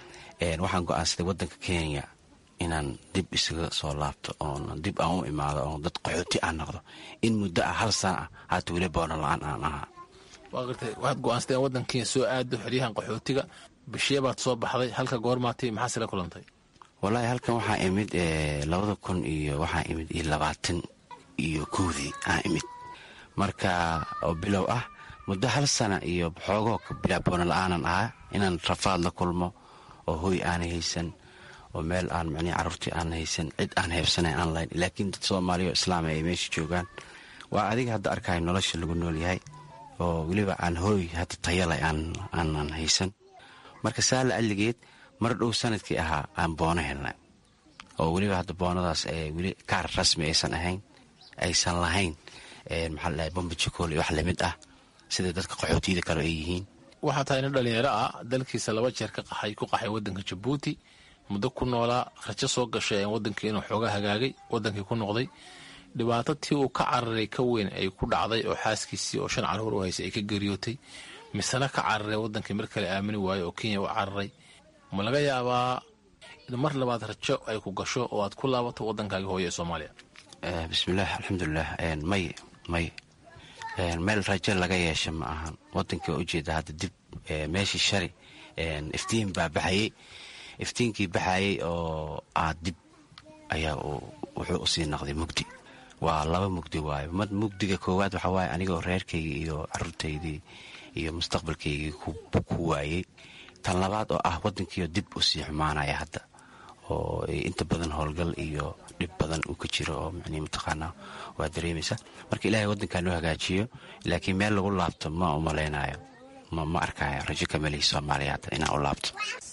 waxaan go-aansaday wadanka kenya inaan dib isaga soo laabto oon dib aan u imaado oon dad qaxooti aan noqdo in muddo ah hal sana ah haata weli boono la-aan aan ahaa waa gartay waxaad go-aansateen waddan kenya soo aado xeryahan qaxootiga bishee baad soo baxday halka goormaatay maxaase la kulantay wallaahi halkan waxaa imid labada kun iyo waxaa imid iyo labaatan iyo kowdii aa imid marka oo bilow ah muddo hal sana iyo xoogoo bilaaboona la-aanan ahaa inaan rafaad la kulmo oo hoy aanay haysan oo meel aan micnii carruurtii aan haysan cid aan heebsanayn aan lahayn laakiin dad soomaaliya oo islaama ay meesha joogaan waa adiga hadda arkayo nolosha lagu nool yahay oo weliba aan hooy hadda tayalay aanan haysan marka saala alligeed mar dhow sanadkii ahaa aan boono helnay oo weliba hadda boonadaas weli kaar rasmi aysan ahayn aysan lahayn maxaa la dhahay bombajikool iyo wax lamid ah sida dadka qaxootiyada kale ay yihiin waxaa tahay nin dhalinyaro ah dalkiisa laba jeer ka qaxay ku qaxay waddanka jabuuti muddo ku noolaa rajo soo gashay wadankii inuu xooga hagaagay wadankii ku noqday dhibaato tii uu ka cararay ka weyn ay ku dhacday oo xaaskiisii oo shan caruur u haysay ay ka geriyootay misena ka cararay wadankii mar kale aamini waayo oo kenya u cararay ma laga yaabaa in mar labaad rajo ay ku gasho oo aad ku laabato waddankaagii hooye ee soomaaliya bismillaah alxamdulilah may may meel rajo laga yeesha ma ahan wadankii waa ujeeda hadda dib meeshii shari iftiin baa baxayey iftiinkii baxayey oo aad dib ayaa wuxuu usii noqday mugdi waa laba mugdi waayo mad mugdiga koowaad waxaa waaye anigoo reerkaygii iyo caruurtaydii iyo mustaqbalkaygii ku waayey tan labaad oo ah wadankiio dib usii xumaanaya hadda oo inta badan howlgal iyo dhib badan uu ka jiro oo manii mataqaanaa waa dareemaysa marka ilaahay waddankaa noo hagaajiyo laakiin meel lagu laabto ma umalaynayo ma arkayo rajo kamalihi soomaaliya hadda inaan u laabto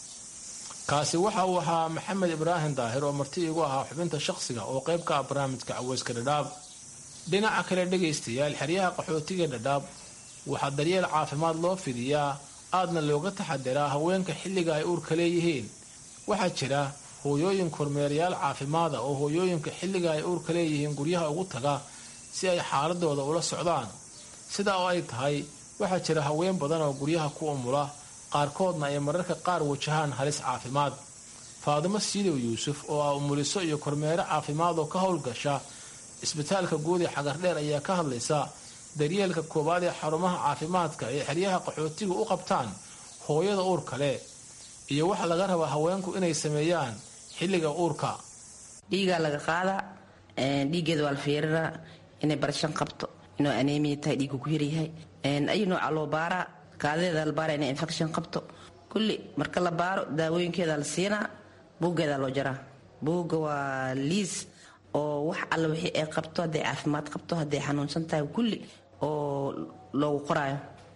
kaasi waxa uu ahaa maxamed ibraahim daahir oo marti igu ahaa xubinta shaqsiga oo qayb ka ah barnaamijka caweyska dhadhaab dhinaca kale dhegaystayaal xeryaha qaxootiga dhadhaab waxaa daryeel caafimaad loo fidiyaa aadna looga taxadiraa haweenka xilliga ay uurka leeyihiin waxaa jira hooyooyin kormeerayaal caafimaada oo hooyooyinka xilliga ay uurka leeyihiin guryaha ugu taga si ay xaaladooda ula socdaan sidaa oo ay tahay waxaa jira haween badan oo guryaha ku umula qaarkoodna ay mararka qaar wajahaan halis caafimaad faadimo siidow yuusuf oo ah umuliso iyo kormeero caafimaad oo ka howlgasha isbitaalka guud ee xagardheer ayaa ka hadlaysa daryeelka koowaad ee xarumaha caafimaadka ee xeryaha qaxootiga u qabtaan hooyada uurka leh iyo waxa laga rabaa haweenku inay sameeyaan xilliga uurka dhiigaa laga qaadaa dhiiggeeda waa la fiiriraa inay barashan qabto inuu aneemiya tahay dhiigu ku yaryahay ayu nooca loo baaraa kaadadeeda la baara inay infection qabto kulli marka la baaro daawooyinkeeda la siinaa buuggeeda loo jaraa buugga waa liis oo wax alla wixii ay qabto hadday caafimaad qabto hadday xanuunsan tahay kulli oo loogu qoraayo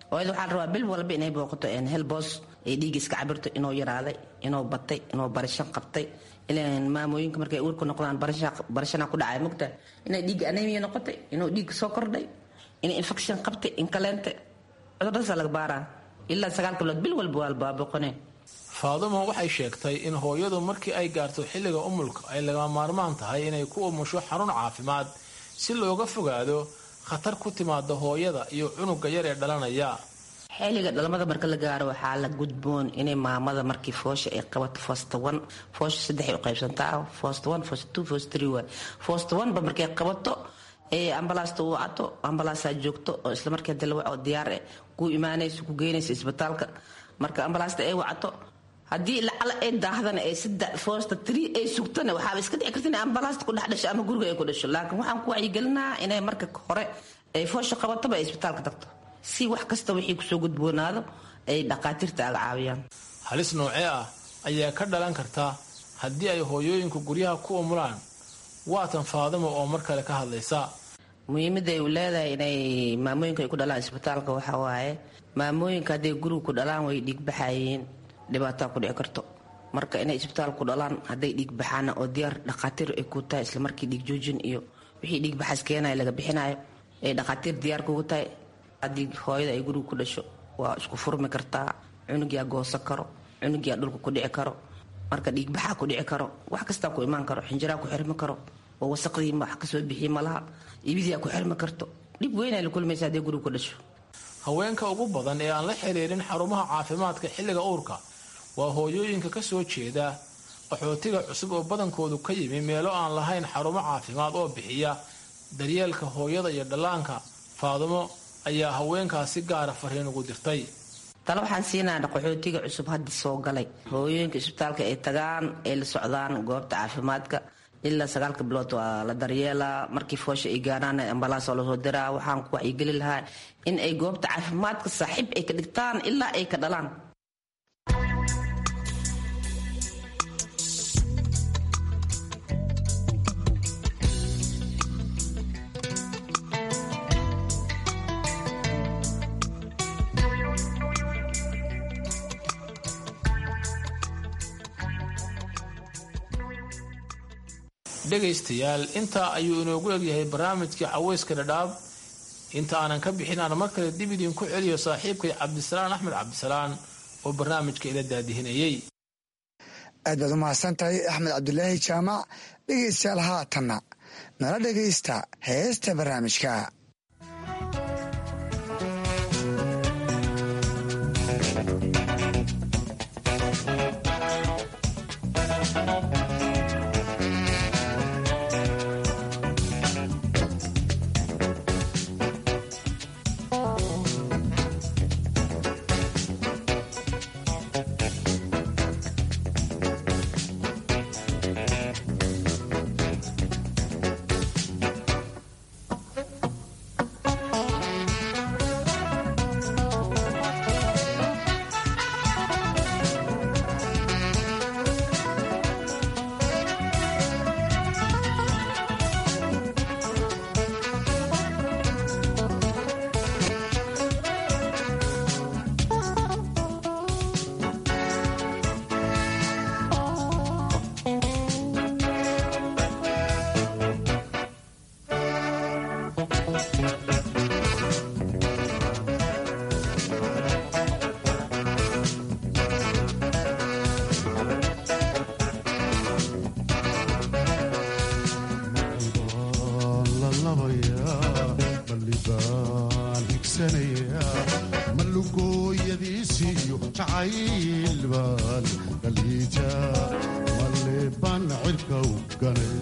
hooyada waxaa la rabaa bil walba inay booqato hel boos ay dhiigga iska cabirto inuu yaraaday inuu batay inuu barashan qabtay ilaan maamooyinka markay uurka noqdaan barashana ku dhacay mogta inay dhiigga anemia noqotay inuu dhiigga soo kordhay inay infection qabtay in kaleente cuduradaasa laga baaraa ilaa sagaal bilood bil walba waa la baaboqoneen faadumo waxay sheegtay in hooyadu markii ay gaarto xilliga umulka ay lagama maarmaan tahay inay ku umusho xarun caafimaad si looga fogaado khatar ku timaada hooyada iyo cunuga yar ee dhalanaya xilliga dhalmada marka la gaaro waxaa la gudboon inay maamada markii foosha ay qabato fosta one foosha saddex ay u qaybsantaa fosta one fosta two fosta three waay fosta one ba markay qabato ee ambalaasta u wacato ambalaasaa joogto oo isla markii hadii la waco diyaar eh ku imaanayso ku geynaysa isbitaalka marka ambalaasta ay wacato haddii lacala ay daahdana ee saddex foosta three ay sugtana waxaaba iska dhici karta inay ambalaasta ku dhex dhasho ama guriga ay ku dhasho laakiin waxaan ku wacyigelinaa inay marka hore ay foosha qabataba ay isbitaalka tagto si wax kasta wixii kusoo gudboonaado ay dhaqaatiirta aga caawiyaan halis noocee ah ayaa ka dhalan karta haddii ay hooyooyinku guryaha ku umulaan waatan faadimo oo mar kale ka hadlaysa muhiimada ay u leedahay inay maamooyinka ay ku dhalaan isbitaalka waxaa waaye maamooyinka hadday guriga ku dhalaan way dhiigbaxayeen dhibaataa ku dhici karto marka inay isbitaalka ku dhalaan hadday dhiig baxaana oo diyaar dhaqaatiir ay ku tahay isla markii dhiig joojin iyo wixii dhiig baxaas keenaya laga bixinayo ay dhaqaatiir diyaar kugu tahay haddii hooyada ay guriga ku dhasho waa isku furmi kartaa cunugiyaa goosan karo cunugiyaa dhulka ku dhici karo marka dhiigbaxaa ku dhici karo wax kastaa ku imaan karo xinjiraa ku xirmi karo oo wasaqdii wax kasoo bixiye malaha ibidiyaa ku xirmi karto dhib weynaa la kulmaysa hadday guriga ku dhasho haweenka ugu badan ee aan la xiriirin xarumaha caafimaadka xilliga uurka waa hooyooyinka ka soo jeeda qaxootiga cusub oo badankoodu ka yimi meelo aan lahayn xarumo caafimaad oo bixiya daryeelka hooyada iyo dhallaanka faadumo ayaa haweenkaas si gaara fariin ugu dirtay tale waxaan siinaa qaxootiga cusub hadda soo galay hooyooyinka isbitaalka ay tagaan ay la socdaan goobta caafimaadka ilaa sagaalka bilood waa la daryeelaa markii foosha ay gaaraan ambalaas oo lasoo diraa waxaan ku wacyigeli lahaa in ay goobta caafimaadka saaxiib ay ka dhigtaan ilaa ay ka dhalaan dhegaystayaal intaa ayuu inoogu egyahay barnaamijkii caweyska dhadhaab inta aanan ka bixin aan mar kale dib idinku celiyo saaxiibkay cabdisalaan axmed cabdisalaan oo barnaamijka ila daadihinayey aad baad u mahadsan tahay axmed cabdulaahi jaamac dhegaystayaal haatanna nala dhegaysta heesta barnaamijka malugooyadiisiyo jacayl baan dhaliija malle baan cirka u ganay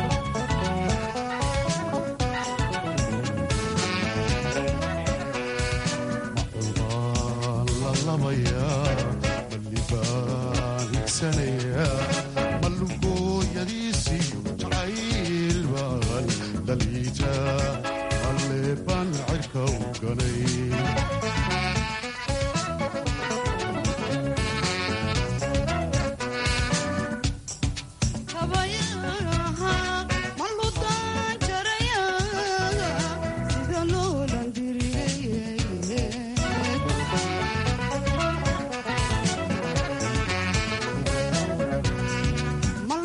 macul baan la labayaa malli baan higsanayaa malugooyadiisiyo jacayl baan dhaliija malle baan cirka u ganay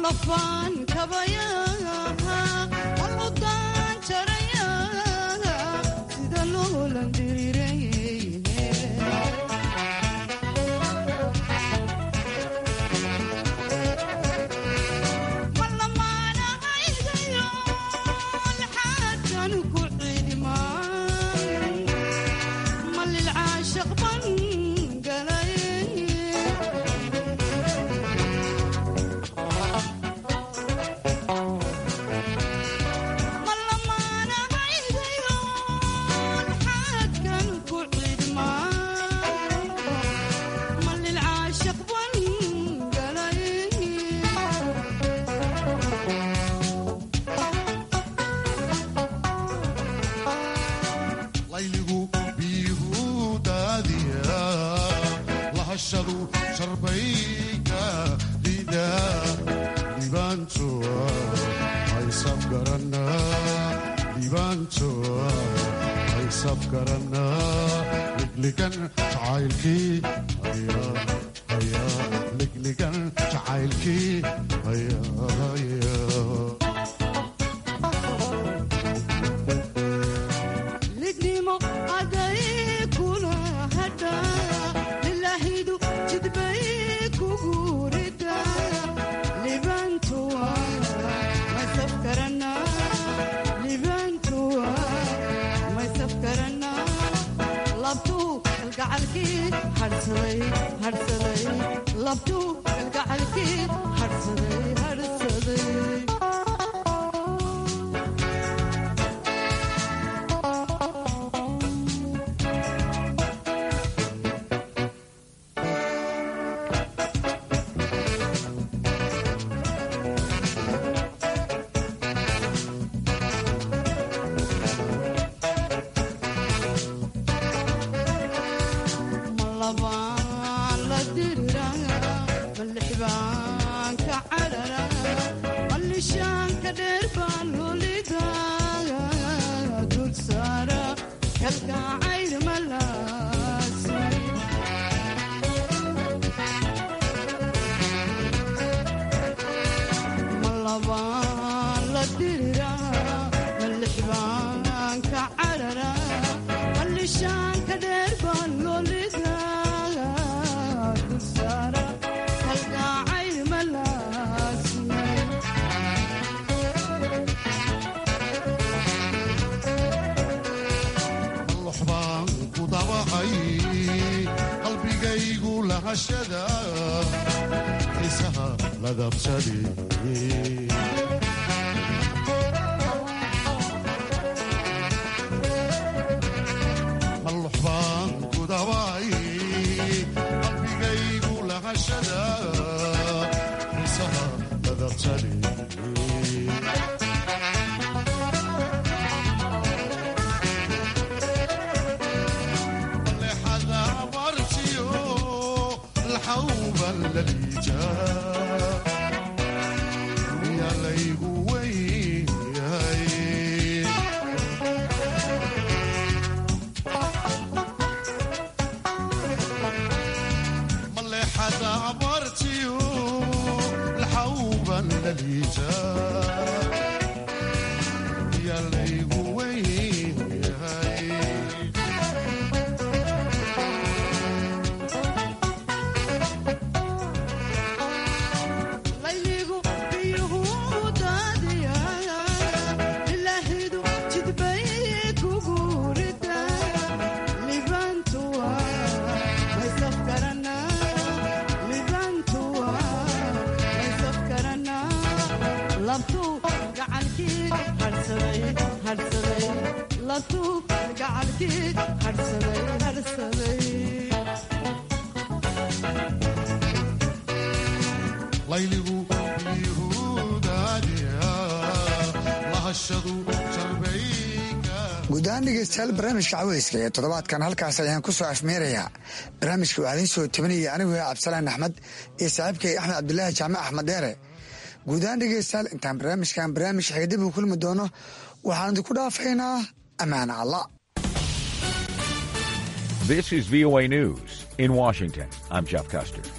guud ahaan dhegeystayaal barnaamijka caweyska ee toddobaadkan halkaas ayaan ku soo afmeerayaa barnaamijka waxaa idiin soo tabinaya anigu cabdisalaan axmed iyo saaxiibkay axmed cabdulaahi jaamac axmed dheere guud ahaan dhegeystayaal intaan barnaamijkan barnaamij xigdib u kulmi doono waxaan idinku dhaafaynaa ammaan alla This is VOA News. In Washington, I'm Jeff Custer.